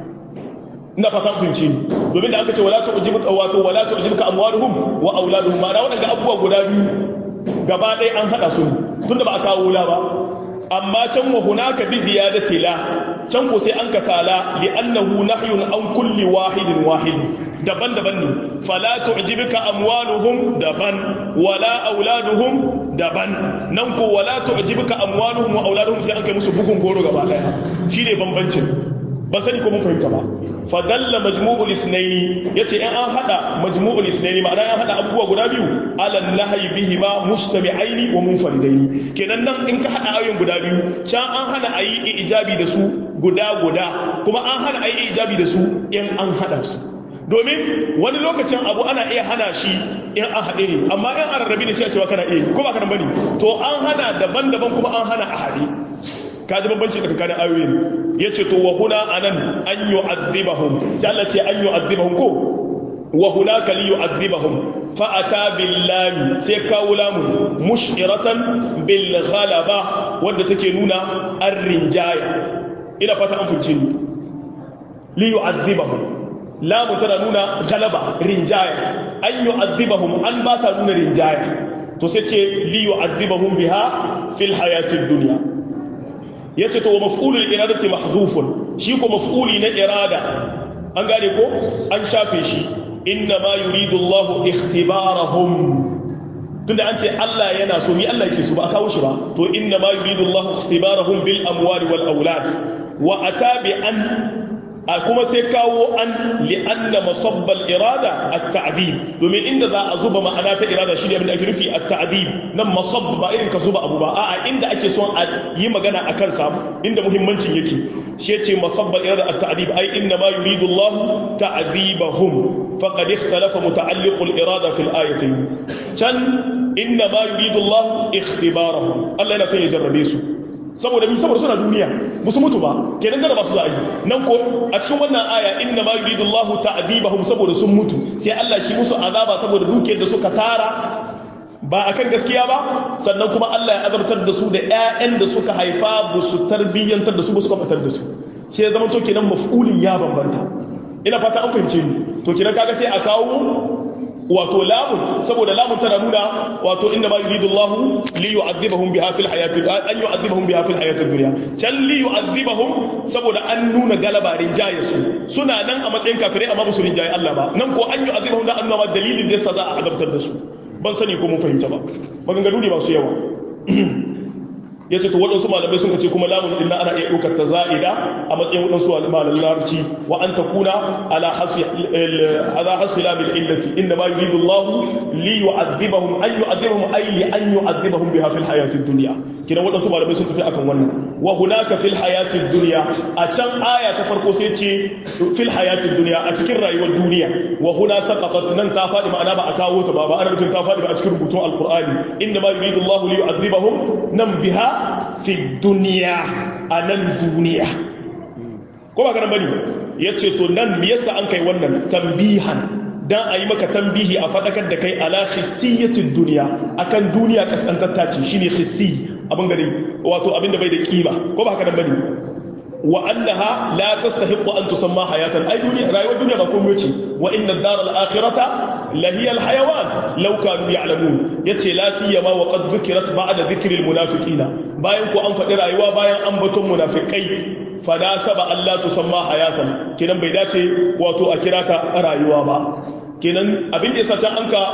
ina fatan tunci domin da aka ce wala tu'jibuka wato wala tu'jibuka amwaluhum wa auladuhum ma'ana waɗanda abubuwa guda biyu gaba ɗaya an haɗa su tunda ba a kawo la ba amma can wa hunaka bi ziyadati la can ko sai an kasala li annahu nahyun an kulli wahidin wahid daban-daban ne fala tu'jibuka amwaluhum daban wala auladuhum daban nan ko wala tu'jibuka amwaluhum wa auladuhum sai an kai musu bugun goro gaba daya shine bambancin ban sani ko mun fahimta ba fadalla majmu'ul ithnaini yace in an hada majmu'ul ithnaini ma'ana an hada abubuwa guda biyu ala nahyi bihima mustami'aini wa munfaridaini kenan nan in ka hada ayoyin guda biyu can an hana ayi ijabi da su guda guda kuma an hana ayi ijabi da su in an hada su domin wani lokacin abu ana iya hana shi in an haɗe ne amma in an rarrabe ne sai a cewa kana iya ko ba kana bane to an hana daban-daban kuma an hana a haɗe ka ji bambanci tsakanin ayoyin ya ce to wa huna anan an yi azibahum sai Allah ce an yi azibahum ko wa huna ka li yu'adhibahum fa'ata billahi sai kawo lamun mushiratan bil ghalaba wadda take nuna an rinjaya ina fata an fulce ni li yu'adhibahum lamun tana nuna ghalaba rinjaya an yu'adhibahum an ba ta nuna rinjaya to sai ce li yu'adhibahum biha fil hayatid dunya yace to maf'ulul iradati mahzufun shi ko maf'uli na irada an gane ko an shafe shi inna ma yuridu Allah ikhtibarahum tunda an ce Allah yana so mi Allah yake so ba a kawo shi ba to inna ma yuridu Allah ikhtibarahum bil amwali wal aulad wa atabi an a kuma sai kawo an li anna masabbal irada at-ta'dib domin inda za a zuba ma'ana ta irada shi ne abin da ake nufi at-ta'dib nan masabb ba irin ka zuba abu ba a'a inda ake son a yi magana akan sa inda muhimmancin yake shi yace masabbal irada at-ta'dib ai inna ma yuridu Allah ta'dibahum faqad ikhtalafa muta'alliq al-irada fi al-ayatayn can inna ma yuridu Allah ikhtibarahum Allah yana son ya jarrabe su saboda mi saboda suna duniya musu mutu ba kenan da ba su za a yi nan ko a cikin wannan aya inna ma yuridu Allah ta'dibahum saboda sun mutu sai Allah shi musu azaba saboda dukiyar da suka tara ba akan gaskiya ba sannan kuma Allah ya azabtar da su da ƴaƴan da suka haifa ba su tarbiyyantar da su ba suka fitar da su sai zama to kenan maf'ulin ya bambanta ina fata an fahimce ni to kenan kaga sai a kawo wato lamun saboda lamun tana nuna wato inda ma yuridu Allah li yu'adhibahum biha fil hayati an yu'adhibahum biha fil hayati dunya can li yu'adhibahum saboda an nuna galaba rinjaye su suna nan a matsayin kafirai amma ba su rinjaye Allah ba nan ko an yu'adhibahum da an nuna dalilin da yasa za a adabtar da su ban sani ko mun fahimta ba maganganu ne ba su yawa ya ce to waɗansu malamai sun ce kuma lamun ɗin ana iya ɗaukar ta za'ida a matsayin waɗansu malamin larabci wa an ta kuna ala hasfi lamin illati inda ma yuridu Allah li yu'adhibahum an yu'adhibahum ay li an yu'adhibahum biha fil hayatid dunya kina waɗansu malamai sun tafi akan wannan wa hunaka fil hayatid dunya a can aya ta farko sai ce fil hayatid dunya a cikin rayuwar duniya wa huna saqatat nan ta faɗi ma'ana ba a kawo ta ba ba ana nufin ta faɗi ba a cikin rubutun alqur'ani inda ma yuridu Allah li yu'adhibahum nan biha fi duniya a nan duniya ko ba ganin bane ya ce to nan me yasa an kai wannan tambihan dan a yi maka tambihi a faɗakar da kai ala hissiyatin duniya akan duniya kaskantatta ce shine hissi abin gari wato abin da bai da kima ko ba haka nan bane wa annaha la tastahiqu an tusamma hayatan ai duniya rayuwar duniya ba komai ce wa inna ad-dar al-akhirata la hiya al-hayawan law kanu ya'lamun yace la siyama wa qad dhukirat ba'da dhikri al-munafiqina bayan ku an faɗi rayuwa bayan an baton munafikai fa da saba Allah tusamma hayatan kenan bai dace wato a kira ta rayuwa ba kenan abin da yasa can anka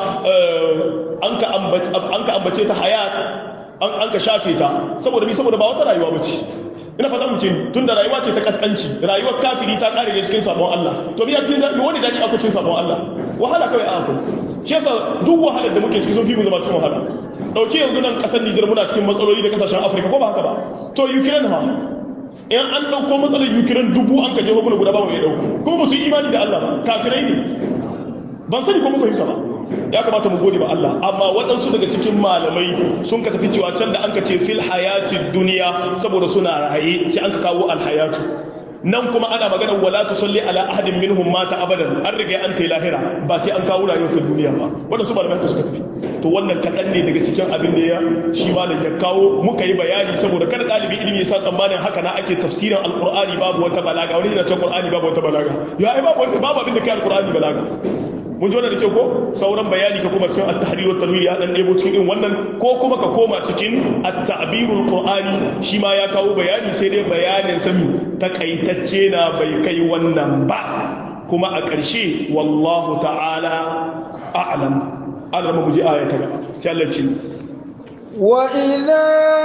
anka ambace anka ambace ta hayat an anka shafe ta saboda mi saboda ba wata rayuwa bace ina fata mu ce tun da rayuwa ce ta kaskanci rayuwar kafiri ta kare ne cikin sabon Allah to biya cikin wani dace akwai cikin sabon Allah wahala kawai a akwai shi yasa duk wahalar da muke ciki sun fi mu zama cikin wahala dauki yanzu nan kasar Nijar muna cikin matsaloli da kasashen Afirka ko ba haka ba to Ukraine ha in an dauko matsalar Ukraine dubu an ka jeho mana guda ba mai dauko kuma ba su yi imani da Allah ba kafirai ne ban sani ko mu fahimta ba ya kamata mu gode ba Allah amma waɗansu daga cikin malamai sun ka tafi cewa can da an ka ce fil hayatid duniya saboda suna raye sai an ka kawo alhayatu nan kuma ana magana wala tusalli ala ahadin minhum mata abadan an riga an tai lahira ba sai an kawo rayuwar ta duniya ba waɗansu malamai haka suka tafi to wannan kaɗan ne daga cikin abin da ya shi malam ya kawo muka yi bayani saboda kada ɗalibi ilimi ya sa tsammanin haka na ake tafsirin alqur'ani babu wata balaga wani yana cewa qur'ani babu wata balaga ya ai babu babu abin da kai alqur'ani balaga mun ji wannan da kyau ko sauran bayani ka kuma cikin at-tahrir wa tanwir ya dan debo cikin irin wannan ko kuma ka koma cikin at-ta'birul qur'ani shi ma ya kawo bayani sai dai bayanin sami takaitacce na bai kai wannan ba kuma a ƙarshe wallahu ta'ala a'lam Allah mu ji aya ta gaba sai Allah ce وإذا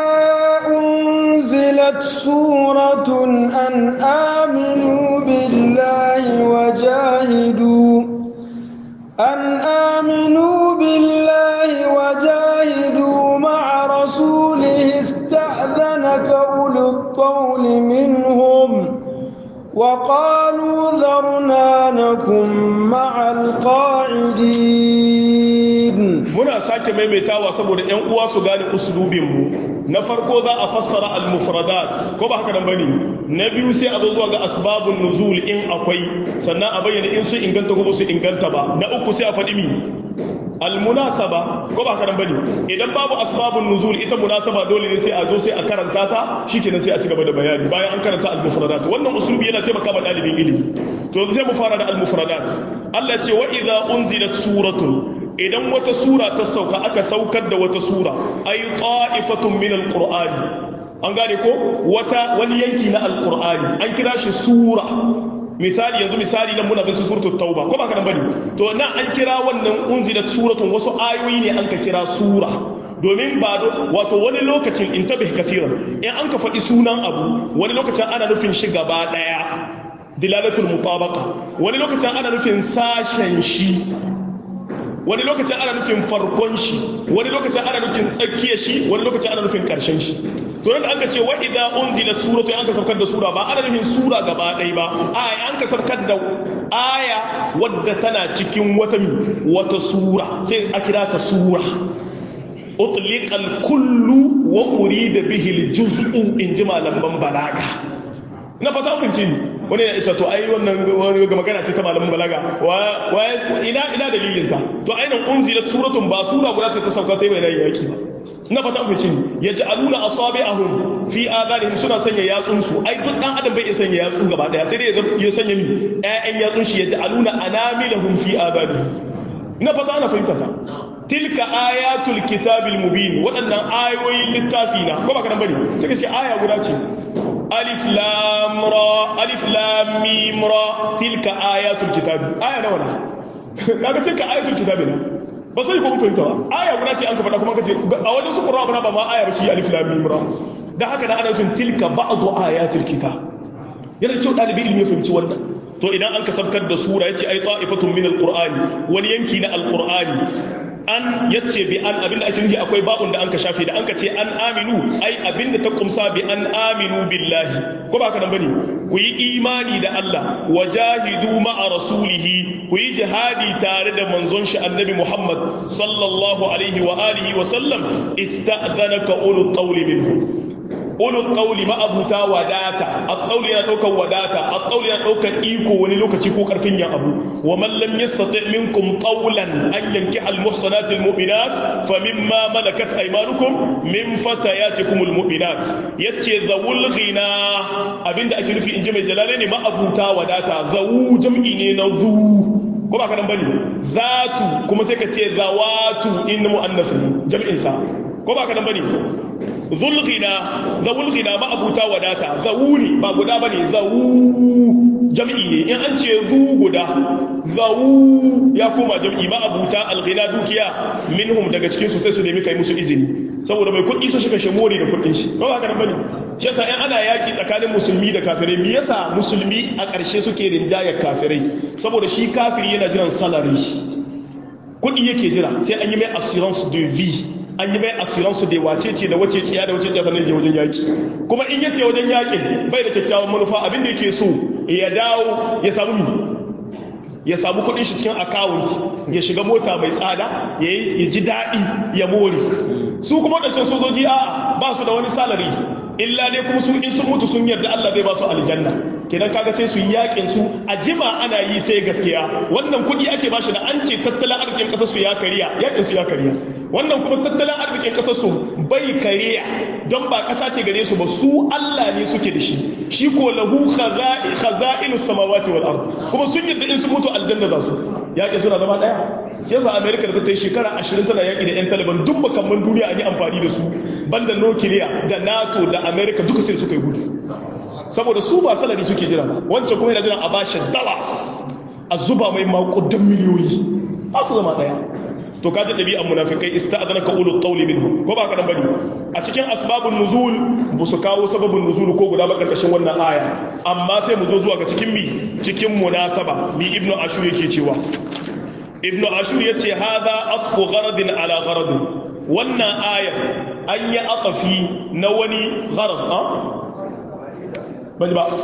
أنزلت سورة أن آمنوا بالله وجاهدوا أن آمنوا بالله وجاهدوا مع رسوله استأذنك أولو الطول منهم وقالوا ذرنا نكن مع القاعدين muna sake maimaitawa saboda ƴan uwa su gane usulubin mu na farko za a fassara al-mufradat ko ba haka nan bane na biyu sai a zo zuwa ga asbabun nuzul in akwai sannan a bayyana in su inganta ko su inganta ba na uku sai a faɗi mi almunasaba ko ba karan bane idan babu asbabun nuzul ita munasaba dole ne sai a zo sai a karanta ta shikenan sai a ci gaba da bayani bayan an karanta al-mufradat wannan usulubi yana taimaka ma dalibin ilimi to sai mu fara da al-mufradat Allah ce wa idza unzilat suratun idan wata sura ta sauka aka saukar da wata sura ay ta'ifatun min al-qur'ani an gane ko wata wani yanki na al-qur'ani an kira shi sura misali yanzu misali nan muna ganin suratul tauba ko ba ka nan bane to nan an kira wannan unzilat suratun wasu ayoyi ne an ka kira sura domin ba wato wani lokacin in tabih kafiran in an ka faɗi sunan abu wani lokacin ana nufin shi gaba ɗaya dilalatul mutabaqa wani lokacin ana nufin sashen shi wani lokacin ana nufin farkon shi wani lokacin ana nufin tsakiyar shi wani lokacin ana nufin karshen shi to nan an ka ce wa idza unzilat suratu an ka saukar da sura ba ana nufin sura gaba ɗaya ba a an ka saukar da aya wadda tana cikin wata mi wata sura sai a kira ta sura utliqa al-kullu wa urida bihi al-juz'u in ji malaman balaga na fata kun ce wani ya ce to ai wannan wani ga magana ce ta malamin balaga wa ina ina dalilin ta to ainihin unzilat suratun ba sura guda ce ta sauka ta yi bayanan yaki ba na fata an fice ya ji aluna asabi'ahum fi adanihim suna sanya yatsun su ai duk dan adam bai iya sanya yatsu gaba daya sai dai ya sanya mi ƴaƴan yatsun shi ya ji aluna anamilahum fi adanihim na fata ana fahimta ta tilka ayatul kitabil mubin waɗannan ayoyin littafi na ko ba ka nan bane sai ka ce aya guda ce alif lam ra alif lam mim ra tilka ayatul kitab aya nawa ne kaga tilka ayatul kitab ne ba sai ko mun fahimta ba aya guda ce an ka faɗa kuma kace a wajen su qur'ani ba ma aya ba shi alif lam mim ra da haka da ana sun tilka ba'du ayatul kitab yana kyau dalibi ilmi ya fahimci wannan to idan an kasabtar da sura yace ai ta'ifatun min alqur'ani wani yanki na alqur'ani an yace bi an abinda ake nufi akwai babun da an ka shafe da an ka ce an aminu ai abinda ta kumsa bi an aminu billahi ko ba ka nan bane ku yi imani da Allah wajahidu ma'a rasulihi ku yi jihadi tare da manzon shi annabi Muhammad sallallahu alaihi wa alihi wa sallam ista'dhanaka ulul qawli minhum ulul qawli ma'abuta wadata at-qawli yana daukar wadata at-qawli yana daukar iko wani lokaci ko karfin yan abu wa man lam yastati minkum qawlan an yankiha al-muhsanat al-mu'minat famimma malakat aymanukum min fatayatikum al-mu'minat yace zawul ghina abinda ake nufi inji mai jalale ne ma'abuta wadata zawu jam'i ne na zu ko ba ka nan bane zatu kuma sai ka ce zawatu in mu'annas ne jam'in sa ko ba ka nan bane zulghina zawulghina ma abuta wadata zawuni ba guda bane zawu jam'i ne in an ce zu guda zawu ya koma jam'i ma abuta alghina dukiya minhum daga cikin su sai su nemi kai musu izini saboda mai kuɗi su shika shemori da kuɗin shi ba haka nan bane shi yasa in ana yaki tsakanin musulmi da kafirai me yasa musulmi a ƙarshe suke rinjayar kafirai saboda shi kafiri yana jiran salary kuɗi yake jira sai an yi mai assurance de vie an yi mai assurance da wace ce da wace ciya da wace ciya sannan je wajen yaki kuma in yake wajen yakin bai da kyakkyawan manufa abin da yake so ya dawo ya samu mi ya samu kudin shi cikin account ya shiga mota mai tsada ya ji daɗi ya more su kuma wadancan sojoji a ba su da wani salary illa ne kuma su in sun mutu sun yarda Allah zai ba su aljanna kenan kaga sai su yi yakin su a jima ana yi sai gaskiya wannan kudi ake bashi da an ce tattalin arzikin kasar su ya kariya yakin su ya kariya wannan kuma tattalin arzikin kasar su bai kariya don ba kasa ce gare su ba su Allah ne suke da shi shi ko lahu khaza'inus samawati wal ard kuma sun yadda in su mutu aljanna za su yakin suna zama daya yasa America da ta yi shekara 20 tana yaki da yan Taliban duk makamman duniya an yi amfani da su banda nukiliya da NATO da America duka sai suka yi gudu saboda su ba salari suke jira ba wancan kuma yana jiran a bashi dollars a zuba mai makudan miliyoyi ba su zama daya to kaji ɗabi'an munafikai ista'adana ka ulul qawli minhum ko ba ka dan bane a cikin asbabun nuzul bu su kawo sababin nuzul ko guda ba karkashin wannan aya amma sai mu zo zuwa ga cikin mi cikin munasaba mi ibnu ashur yake cewa ibnu ashur yace hadha atfu gharadin ala gharadin wannan aya an yi aqafi na wani gharad a bali ba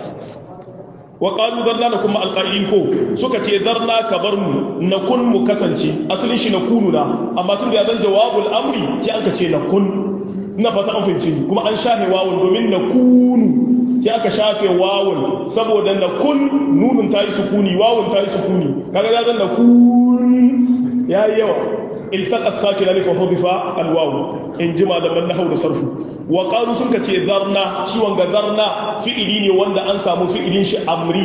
wa qalu darna nakum ma alqa'in ko suka ce darna ka bar mu nakun mu kasance asalin shi nakunu na amma tun da ya zan jawabul amri sai an ka ce nakun ina fata an fahimci kuma an shafe wawun domin nakunu sai aka shafe wawun saboda nakun nunun ta yi sukuni wawun ta yi sukuni kaga ya zan nakun yayi yawa iltaqa sakinani fa hudifa alwaw in jima da man nahwu da sarfu wa qalu sun kace zarna shi wanga zarna fi'ili ne wanda an samu fi'ilin shi amri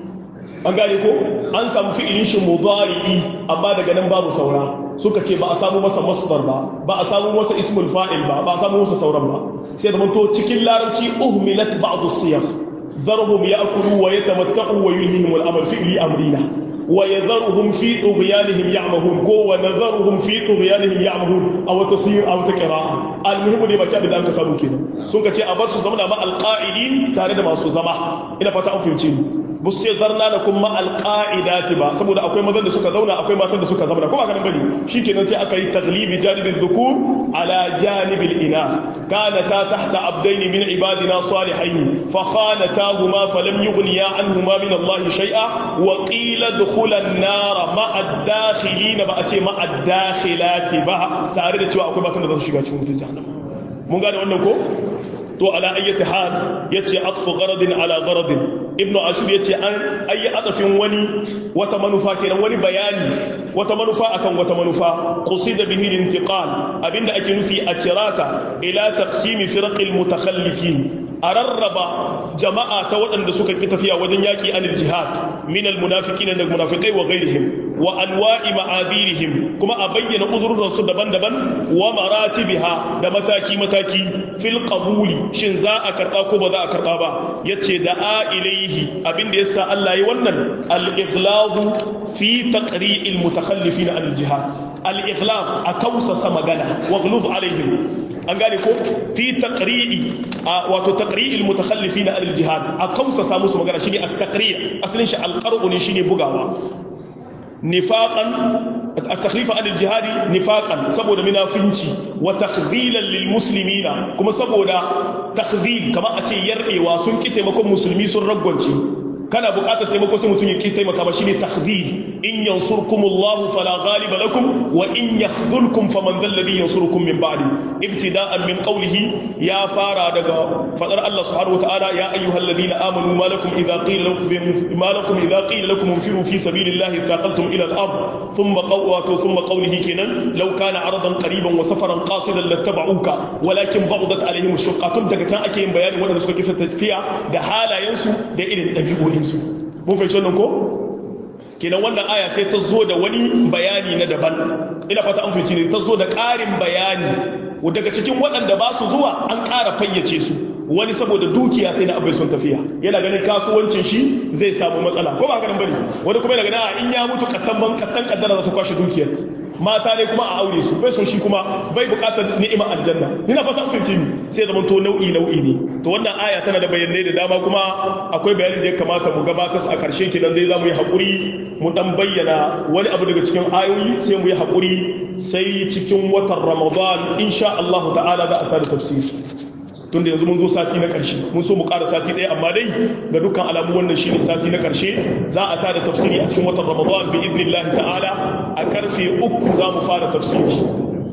an gane ko an samu fi'ilin shi mudari'i amma daga nan babu saura suka ce ba a samu masa masdar ba ba a samu masa ismul fa'il ba ba a samu masa sauran ba sai da to cikin larabci uhmilat ba'd as-siyaq zarhum ya'kulu wa yatamatta'u wa yulhihim al-amal fi'li amrina wa yadharuhum fi tughyanihim ya'mahun ko wa nadharuhum fi tughyanihim ya'mahun aw tasir aw taqra'a al-muhimmu ne baki abin da aka samu kenan sun ka ce a bar su zama ma al-qa'idin tare da masu zama ina fata an fahimce ni ba su ce zarna da kuma alƙa'idati ba saboda akwai mazan da suka zauna akwai matan da suka zauna kuma ganin bane shikenan sai aka yi taglibi janibin dhukur ala janibil ina kana ta tahta abdaini min ibadina salihain fa khanatahuma falam yughniya anhuma min Allah shay'a wa qila dukhula an-nar ma'a ad-dakhilin ba a ce ma'a ad-dakhilati ba tare da cewa akwai matan da za su shiga cikin mutun jahannama mun gane wannan ko to ala ayyati hal yace atfu gharadin ala gharadin ibnu ashur yace an ayi atafin wani wata manufa kenan wani bayani wata manufa akan wata manufa qusida bihi al-intiqal abinda ake nufi a cirata ila taqsim firqil mutakhallifin a rarraba jama'a ta waɗanda suka ki tafiya wajen yaƙi anil jihad min almunafiqin da munafiqai wa ghairihim wa anwa'i ma'adirihim kuma a bayyana uzurin su daban-daban wa maratibiha da mataki mataki fil qabuli shin za a karba ko ba za a karba ba yace da a ilaihi abinda yasa Allah yi wannan al-ighladu fi taqri'il mutakhallifin anil jihad al-ighlad a kausasa magana wa ghluz alaihim an gane ko fi taqri'i wato taqri'il mutakhallifin al jihad a kausa samu su magana shine at-taqri' asalin shi al-qar'u ne shine bugawa nifaqan at-takhlif an al-jihad nifaqan saboda munafinci wa takhdhilan lil muslimina kuma saboda takhdhil kama a ce yarbewa sun ki taimakon musulmi sun raggonce kana buƙatar taimako sai mutum ya ki taimaka ba shine takhdhil in yansurkumullahu fala ghaliba lakum wa in yakhdhulkum faman dhal ladhi yansurukum min ba'di ibtida'an min qawlihi ya fara daga fadar Allah subhanahu wataala ya ayyuhalladhina amanu ma lakum idha qila lakum ma lakum idha qila lakum infiru fi sabilillahi thaqaltum ila al-ard thumma qawwatu thumma qawlihi kenan law kana aradan qariban wa safaran qasidan lattaba'uka walakin ba'dat alaihim ash-shuqqatun daga can ake yin bayani wanda suka kifa tafiya da halayensu da irin dabi'o'in su mun fahimci wannan ko kenan wannan aya sai ta zo da wani bayani na daban ina fata an fahimci ne ta zo da ƙarin bayani daga cikin waɗanda ba su zuwa an ƙara fayyace su wani saboda dukiya sai na abai son tafiya yana ganin kasuwancin shi zai samu matsala ko ba haka nan bane wani kuma yana ganin in ya mutu kattan ban kattan kaddara za su kwashe dukiyar mata ne kuma a aure su bai son shi kuma bai bukatar ni'imar aljanna ina fata kun ni sai zaman to nau'i nau'i ne to wannan aya tana da bayanai da dama kuma akwai bayanin da ya kamata mu gabatar a karshe kenan dai zamu yi hakuri mu dan bayyana wani abu daga cikin ayoyi sai mu yi hakuri sai cikin watan Ramadan insha Allah ta'ala za a tada tafsiri tunda yanzu mun zo sati na ƙarshe mun so mu ƙara sati ɗaya amma dai ga dukkan alamu wannan shine sati na ƙarshe za a tada tafsiri a cikin watan ramadan bi idnillahi ta'ala a karfe uku za mu fara tafsiri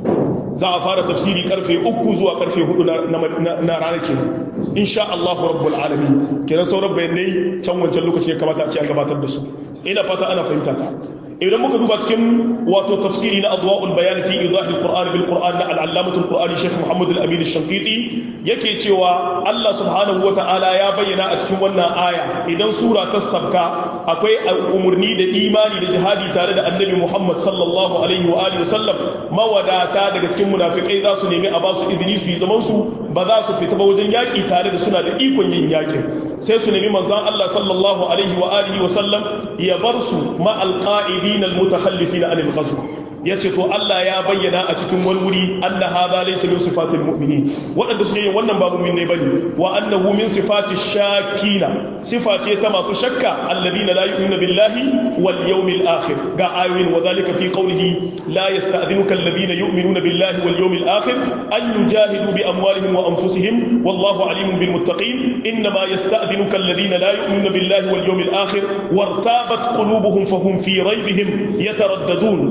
za a fara tafsiri karfe uku zuwa karfe hudu na ranar kenan insha Allahu rabbul alamin kenan sauran bayanai can wancan lokaci ya kamata a ce an gabatar da su ina fata ana fahimta ta idan muka duba cikin wato tafsiri na adwa'ul bayan fi idahil qur'an bil qur'an na al-allamatul qur'ani shaykh muhammad al-amin ash-shanqiti yake cewa Allah subhanahu wata'ala ya bayyana a cikin wannan aya idan sura ta sabka akwai umurni da imani da jihadi tare da annabi muhammad sallallahu alaihi wa alihi wasallam mawadata daga cikin munafikai za su nemi a ba su izini su yi zaman su ba za su fita ba wajen yaki tare da suna da ikon yin yakin sai su nemi manzan Allah sallallahu alaihi wa alihi wa sallam ya bar su ma alqa'idin almutakhallifin anil ghazw yace to Allah ya bayyana a cikin wani wuri anna hadha laysa min sifatil mu'minin wadanda suke yin wannan ba mu'min ne bane wa annahu min sifati shakina sifa ce ta masu shakka alladina la yu'minu billahi wal yawmil akhir ga ayoyin wa dhalika fi qawlihi la yasta'dhinuka alladhina yu'minuna billahi wal yawmil akhir an yujahidu bi amwalihim wa anfusihim wallahu alimun bil muttaqin inma yasta'dhinuka alladhina la yu'minuna billahi wal yawmil akhir wartabat qulubuhum fahum fi raybihim yataraddadun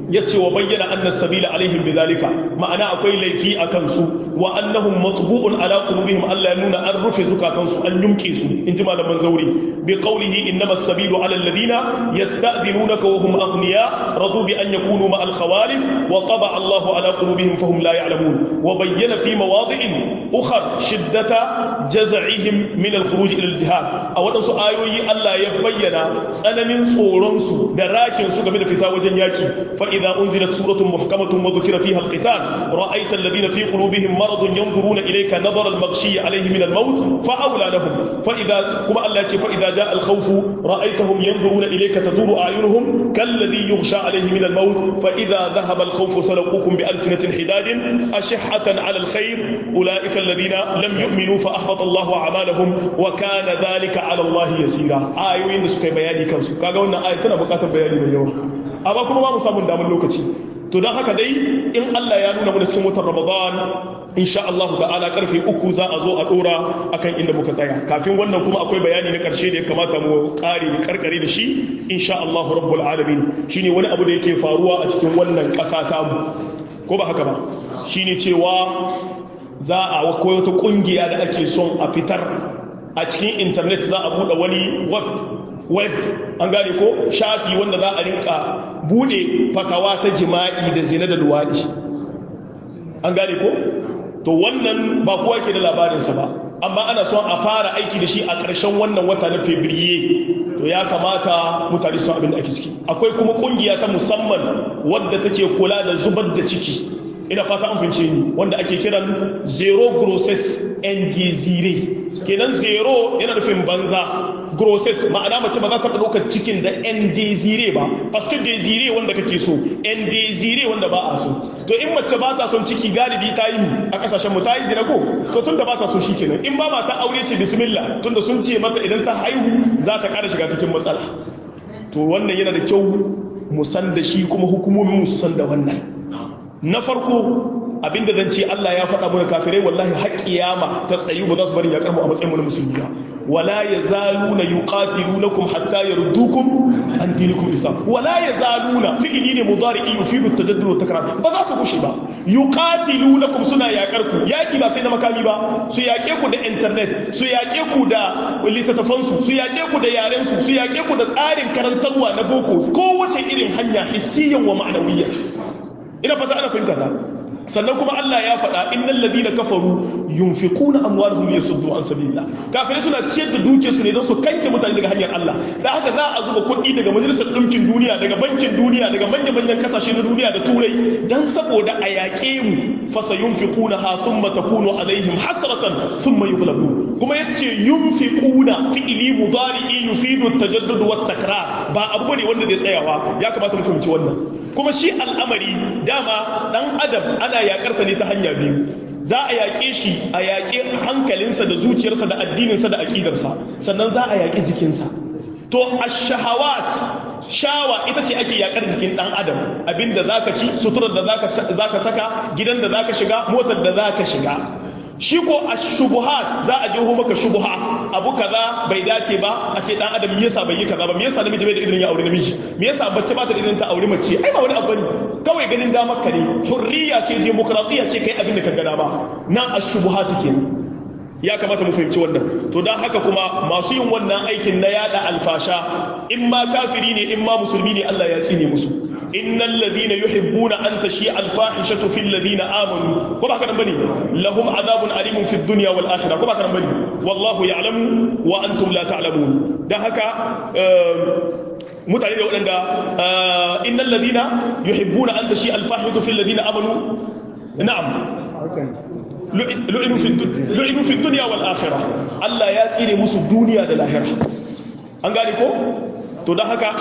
yace wa bayyana anna sabila alaihim bidhalika ma'ana akwai laifi akan su wa annahum matbu'un ala qulubihim Allah ya nuna an rufe zukatan su an yumke su in ji malaman zauri bi qawlihi innama as-sabilu ala alladhina yasta'dinunaka wa hum aghniya radu bi an yakunu ma al-khawalif wa taba Allah ala qulubihim fahum la ya'lamun wa bayyana fi mawadi'in ukhra shiddata jaz'ihim min al-khuruj ila al-jihad a wadansu ayoyi Allah ya bayyana tsananin tsoron su da rakin su game da fita wajen yaki fa إذا أنزلت سورة محكمة وذكر فيها القتال رأيت الذين في قلوبهم مرض ينظرون إليك نظر المغشي عليه من الموت فأولى لهم فإذا كما التي فإذا جاء الخوف رأيتهم ينظرون إليك تدور أعينهم كالذي يغشى عليه من الموت فإذا ذهب الخوف سلقوكم بألسنة حداد أشحة على الخير أولئك الذين لم يؤمنوا فأحبط الله أعمالهم وكان ذلك على الله يسيرا آيوين سكي بياني كنسو كاغا وانا آية تنا بقاتا بياني بيوم amma kuma ba mu samun damar lokaci to don haka dai in Allah ya nuna mana cikin watan Ramadan insha Allah ta'ala karfe uku za a zo a dora akan inda muka tsaya kafin wannan kuma akwai bayani na karshe da ya kamata mu kare mu karkare da shi insha Allah rabbul alamin shine wani abu da yake faruwa a cikin wannan kasa ta mu ko ba haka ba shine cewa za a akwai wata kungiya da ake son a fitar a cikin internet za a bude wani web web an gane ko shafi wanda za a rinka bude fatawa ta jima'i da zina da luwaɗi an gane ko to wannan ba kowa ke da labarinsa ba amma ana son a fara aiki da shi a ƙarshen wannan wata na fevriye to ya kamata mutane sun abin da ake ciki akwai kuma ƙungiya ta musamman wadda take kula da zubar da ciki ina fata an fince ni wanda ake kiran zero grosses and desire kenan zero yana nufin banza grosses ma'ana mace ba za ta ɗaukar cikin da en desire ba paske desire wanda kake so en desire wanda ba a so to in mace ba ta son ciki galibi ta yi a kasashen mu ta yi zina ko to tunda ba ta so shi kenan in ba ma ta aure ce bismillah tunda sun ce mata idan ta haihu za ta ƙara shiga cikin matsala to wannan yana da kyau mu san da shi kuma hukumomin mu su san da wannan na farko abinda zan ce Allah ya faɗa mana kafirai wallahi har kiyama ta tsayu ba za su bari ya karmu a matsayin mu na musulmi ba wala yazaluna yuqatilunakum hatta yardukum an dinikum islam wala yazaluna fi'li ne mudari'i yufidu at-tajaddud wa takrar ba za su gushe ba yuqatilunakum suna yakar ku yaki ba sai na makami ba su yake ku da internet su yake ku da littattafan su su yake ku da yaren su su yake ku da tsarin karantarwa na boko kowace irin hanya hissiyan wa ma'nawiyyan ina fata ana fahimta ta sannan kuma Allah ya faɗa innal ladina kafaru yunfiquna amwalahum liyasuddu an sabilillah kafirai suna ciyar da dukiyar su ne don su kanke mutane daga hanyar Allah da haka za a zuba kuɗi daga majalisar ɗinkin duniya daga bankin duniya daga manyan manyan kasashe na duniya da turai dan saboda a yaƙe mu fasa yunfiquna ha thumma takunu alaihim hasratan thumma yughlabun kuma yace yunfiquna fi'li mudari'i yufidu at-tajaddud wat takrar ba abu ne wanda zai tsayawa ya kamata mu fahimci wannan kuma shi al'amari dama dan adam ana yakarsa ne ta hanya biyu za a yaƙe shi a yaƙe hankalinsa da zuciyarsa da addininsa da aƙidarsa sannan za a yaƙi jikinsa to ash-shahawat shawa ita ce ake yaƙar jikin ɗan adam abinda zaka ci suturar da zaka saka gidan da zaka shiga motar da zaka shiga shi ko a shubuhat za a jiho maka shubuha abu kaza bai dace ba a ce dan adam me yasa bai yi kaza ba me yasa namiji bai da idan ya aure namiji me yasa bace ba ta da idan ta aure mace ai ba wani abu ne kawai ganin damar ka ne hurriya ce demokradiya ce kai abin da ka ga dama nan ashubuhat kenan ya kamata mu fahimci wannan to dan haka kuma masu yin wannan aikin na yada alfasha in ma kafiri ne in ma musulmi ne Allah ya tsine musu innal ladina yuhibbuna an tashi alfahishatu fil ladina amanu ko ba haka nan bane lahum azabun alimun fid dunya wal akhirah ko ba haka nan bane wallahu ya'lamu wa antum la ta'lamun dan haka mutane da waɗanda innal ladina yuhibbuna an tashi alfahishatu fil ladina amanu na'am lu'inu fi dunya wal akhirah Allah ya tsire musu duniya da lahira an gane ko to dan haka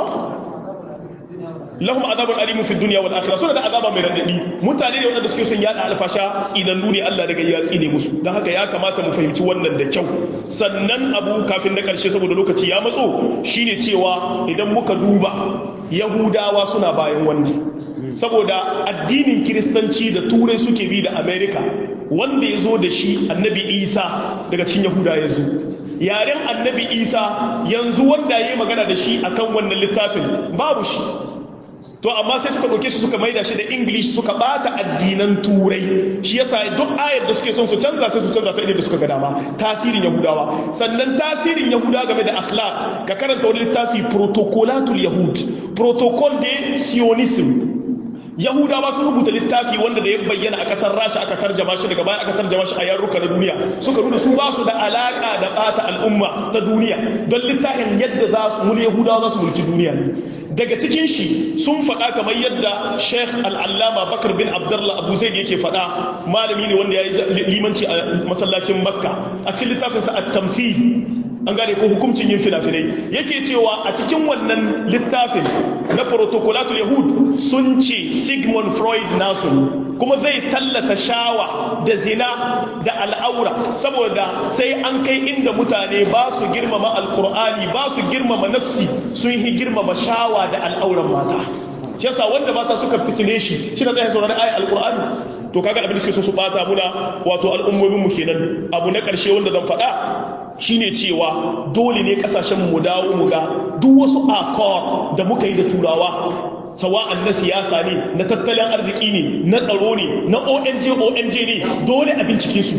lahum azabun alimun fi dunya wal akhirah suna da azaba mai radadi mutane ne wanda suke son yada alfasha tsinannu ne Allah daga ya tsine musu dan haka ya kamata mu fahimci wannan da kyau sannan abu kafin na karshe saboda lokaci ya matso shine cewa idan muka duba yahudawa suna bayan wannan saboda addinin kiristanci da turai suke bi da america wanda ya zo da shi annabi isa daga cikin yahuda ya zo yaren annabi isa yanzu wanda ya yi magana da shi akan wannan littafin babu shi to amma sai suka ɗauke shi suka maida shi da english suka bata addinan turai shi yasa duk ayar da suke son su canza sai su canza ta da suka ga dama tasirin yahudawa sannan tasirin yahuda game da akhlaq ka karanta wani littafi protocolatul yahud protocol de sionism yahudawa sun rubuta littafi wanda da ya bayyana a kasar rasha aka tarjama shi daga baya aka tarjama shi a yarruka na duniya suka nuna su ba su da alaka da bata al'umma ta duniya don littafin yadda za su mul yahudawa za su mulki duniya ne daga cikin shi sun faɗa kamar yadda sheikh al'allama bakar bin abdullah abu zaid yake faɗa malami ne wanda ya yi limanci a masallacin makka a cikin littafinsa a tamfil an gane ko hukuncin yin fina-finai yake cewa a cikin wannan littafin na protocolatul yahud sun ce sigmund freud nasu kuma zai tallata shawa da zina da al'aura saboda sai an kai inda mutane ba su girmama alkur'ani ba su girmama nafsi sun yi girmama shawa da al'auran mata shi yasa wanda mata suka fitine shi shi na tsaye saurari ayi alkur'ani to kaga abin da suke so su bata muna wato al'ummomin mu kenan abu na karshe wanda zan faɗa shine cewa dole ne kasashen mu dawo mu ga duk wasu akor da muka yi da turawa sawa'an na siyasa ne na tattalin arziki ne na tsaro ne na ONG ONG ne dole a bincike su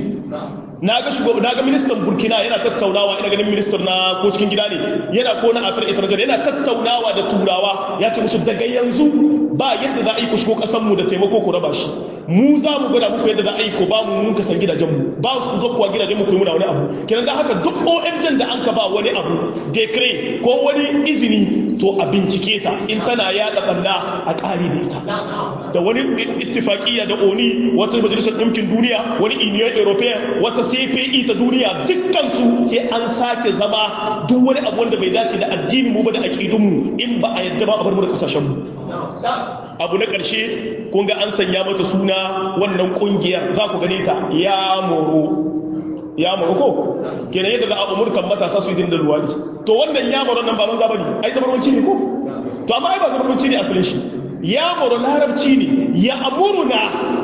na ga shugaba na ga ministan burkina yana tattaunawa ina ganin ministan na ko cikin gida ne yana ko na afirka ita yana tattaunawa da turawa ya ce musu daga yanzu ba yadda za a yi ku shigo kasan mu da taimako ku raba shi mu za mu gwada muku yadda za a yi ku ba mu mun kasan gidajen mu ba su zo kuwa gidajen mu ku yi muna wani abu kenan da haka duk ONG da an ka ba wani abu decree ko wani izini to a bincike ta in tana yada banna a ƙari da ita da wani ittifaqiyya da oni wata majalisar ɗinkin duniya wani union european wata cpe ta duniya dukkansu sai an sake zama duk wani abu wanda bai dace da addinin mu ba da aqidun mu in ba a yadda ba a bar mu da kasashen mu abu na ƙarshe kun ga an sanya mata suna wannan ƙungiyar za ku gane ta ya moro ya moro ko kenan yadda za a umurtan matasa su yi da luwadi to wannan ya moro nan ba manza bane ai zabarmanci ne ko to amma ai ba zabarmanci ne asalin shi ya moro larabci ne ya amuruna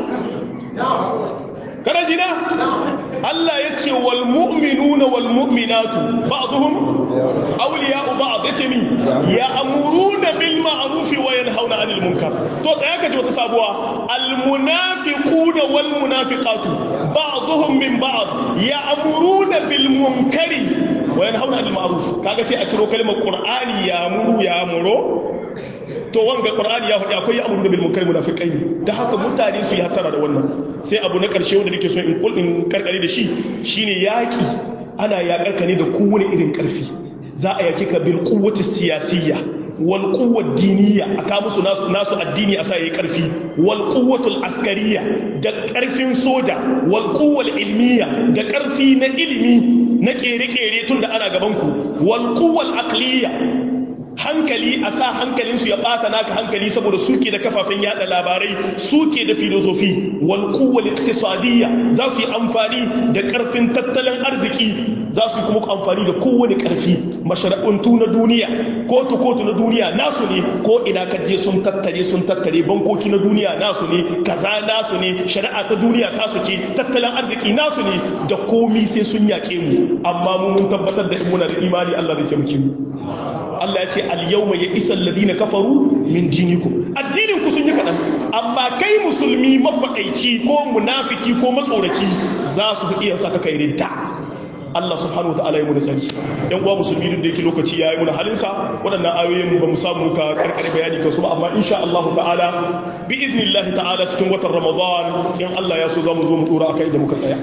kana jina Allah ya ce wal mu'minuna wal mu'minatu ba'dhum awliya'u ba'd yace mi ya amuruna bil ma'ruf wa yanhauna 'anil munkar to tsaya ka ji wata sabuwa al munafiquna wal munafiqatu ba'dhum min ba'd ya amuruna bil munkari wa yanhauna 'anil ma'ruf kaga sai a ciro kalmar qur'ani ya muru ya muro to wanga qur'ani ya faɗi akwai amru bil munkar munafiqai ne da haka mutane su yi hatara da wannan sai abu na ƙarshe wanda nake so in kul in karkare da shi shine yaki ana yakar ka ne da kowane irin ƙarfi za a yaki ka bil quwwati siyasiyya wal quwwat diniyya aka musu nasu nasu addini a sa yayi ƙarfi wal quwwatul askariyya da ƙarfin soja wal quwwal ilmiyya da ƙarfi na ilimi na kere-kere tun da ana gaban ku wal quwwal aqliyya hankali a sa hankalinsu ya ɓata naka hankali saboda suke da kafafen yada labarai suke da filosofi wal kuwal iktisadiyya za su yi amfani da ƙarfin tattalin arziki za su yi kuma amfani da kowane ƙarfi mashara'untu na duniya kotu kotu na duniya nasu ne ko ina kaje sun tattare sun tattare bankoki na duniya nasu ne kaza nasu ne shari'a ta duniya tasu ce tattalin arziki nasu ne da komi sai sun yaƙe mu amma mu mun tabbatar da muna da imani Allah zai taimake mu Allah ya ce al-yawma ya isa alladhina kafaru min dinikum addinin ku sun yi kadan amma kai musulmi makwadaici ko munafiki ko matsoraci za su iya saka kai ridda Allah subhanahu wa ta'ala ya mu sani yan uwa musulmi duk da yake lokaci yayi mu halin sa waɗannan ayoyin ba mu samu ka karkare bayani kansu ba amma insha Allah ta'ala bi idnillahi ta'ala cikin watan Ramadan in Allah ya so za mu zo mu dora akai da muka tsaya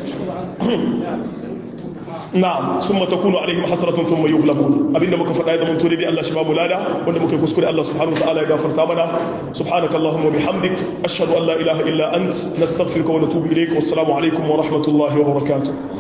na'am summa takunu alaihim hasratun thumma yughlabun abinda muka faɗa da mun tore dai Allah shi ba mu lada wanda muka kuskure Allah subhanahu wa ta'ala ya gafarta mana subhanaka allahumma bihamdik ashhadu an la ilaha illa ant nastaghfiruka wa natubu ilayk wassalamu alaikum wa rahmatullahi wa barakatuh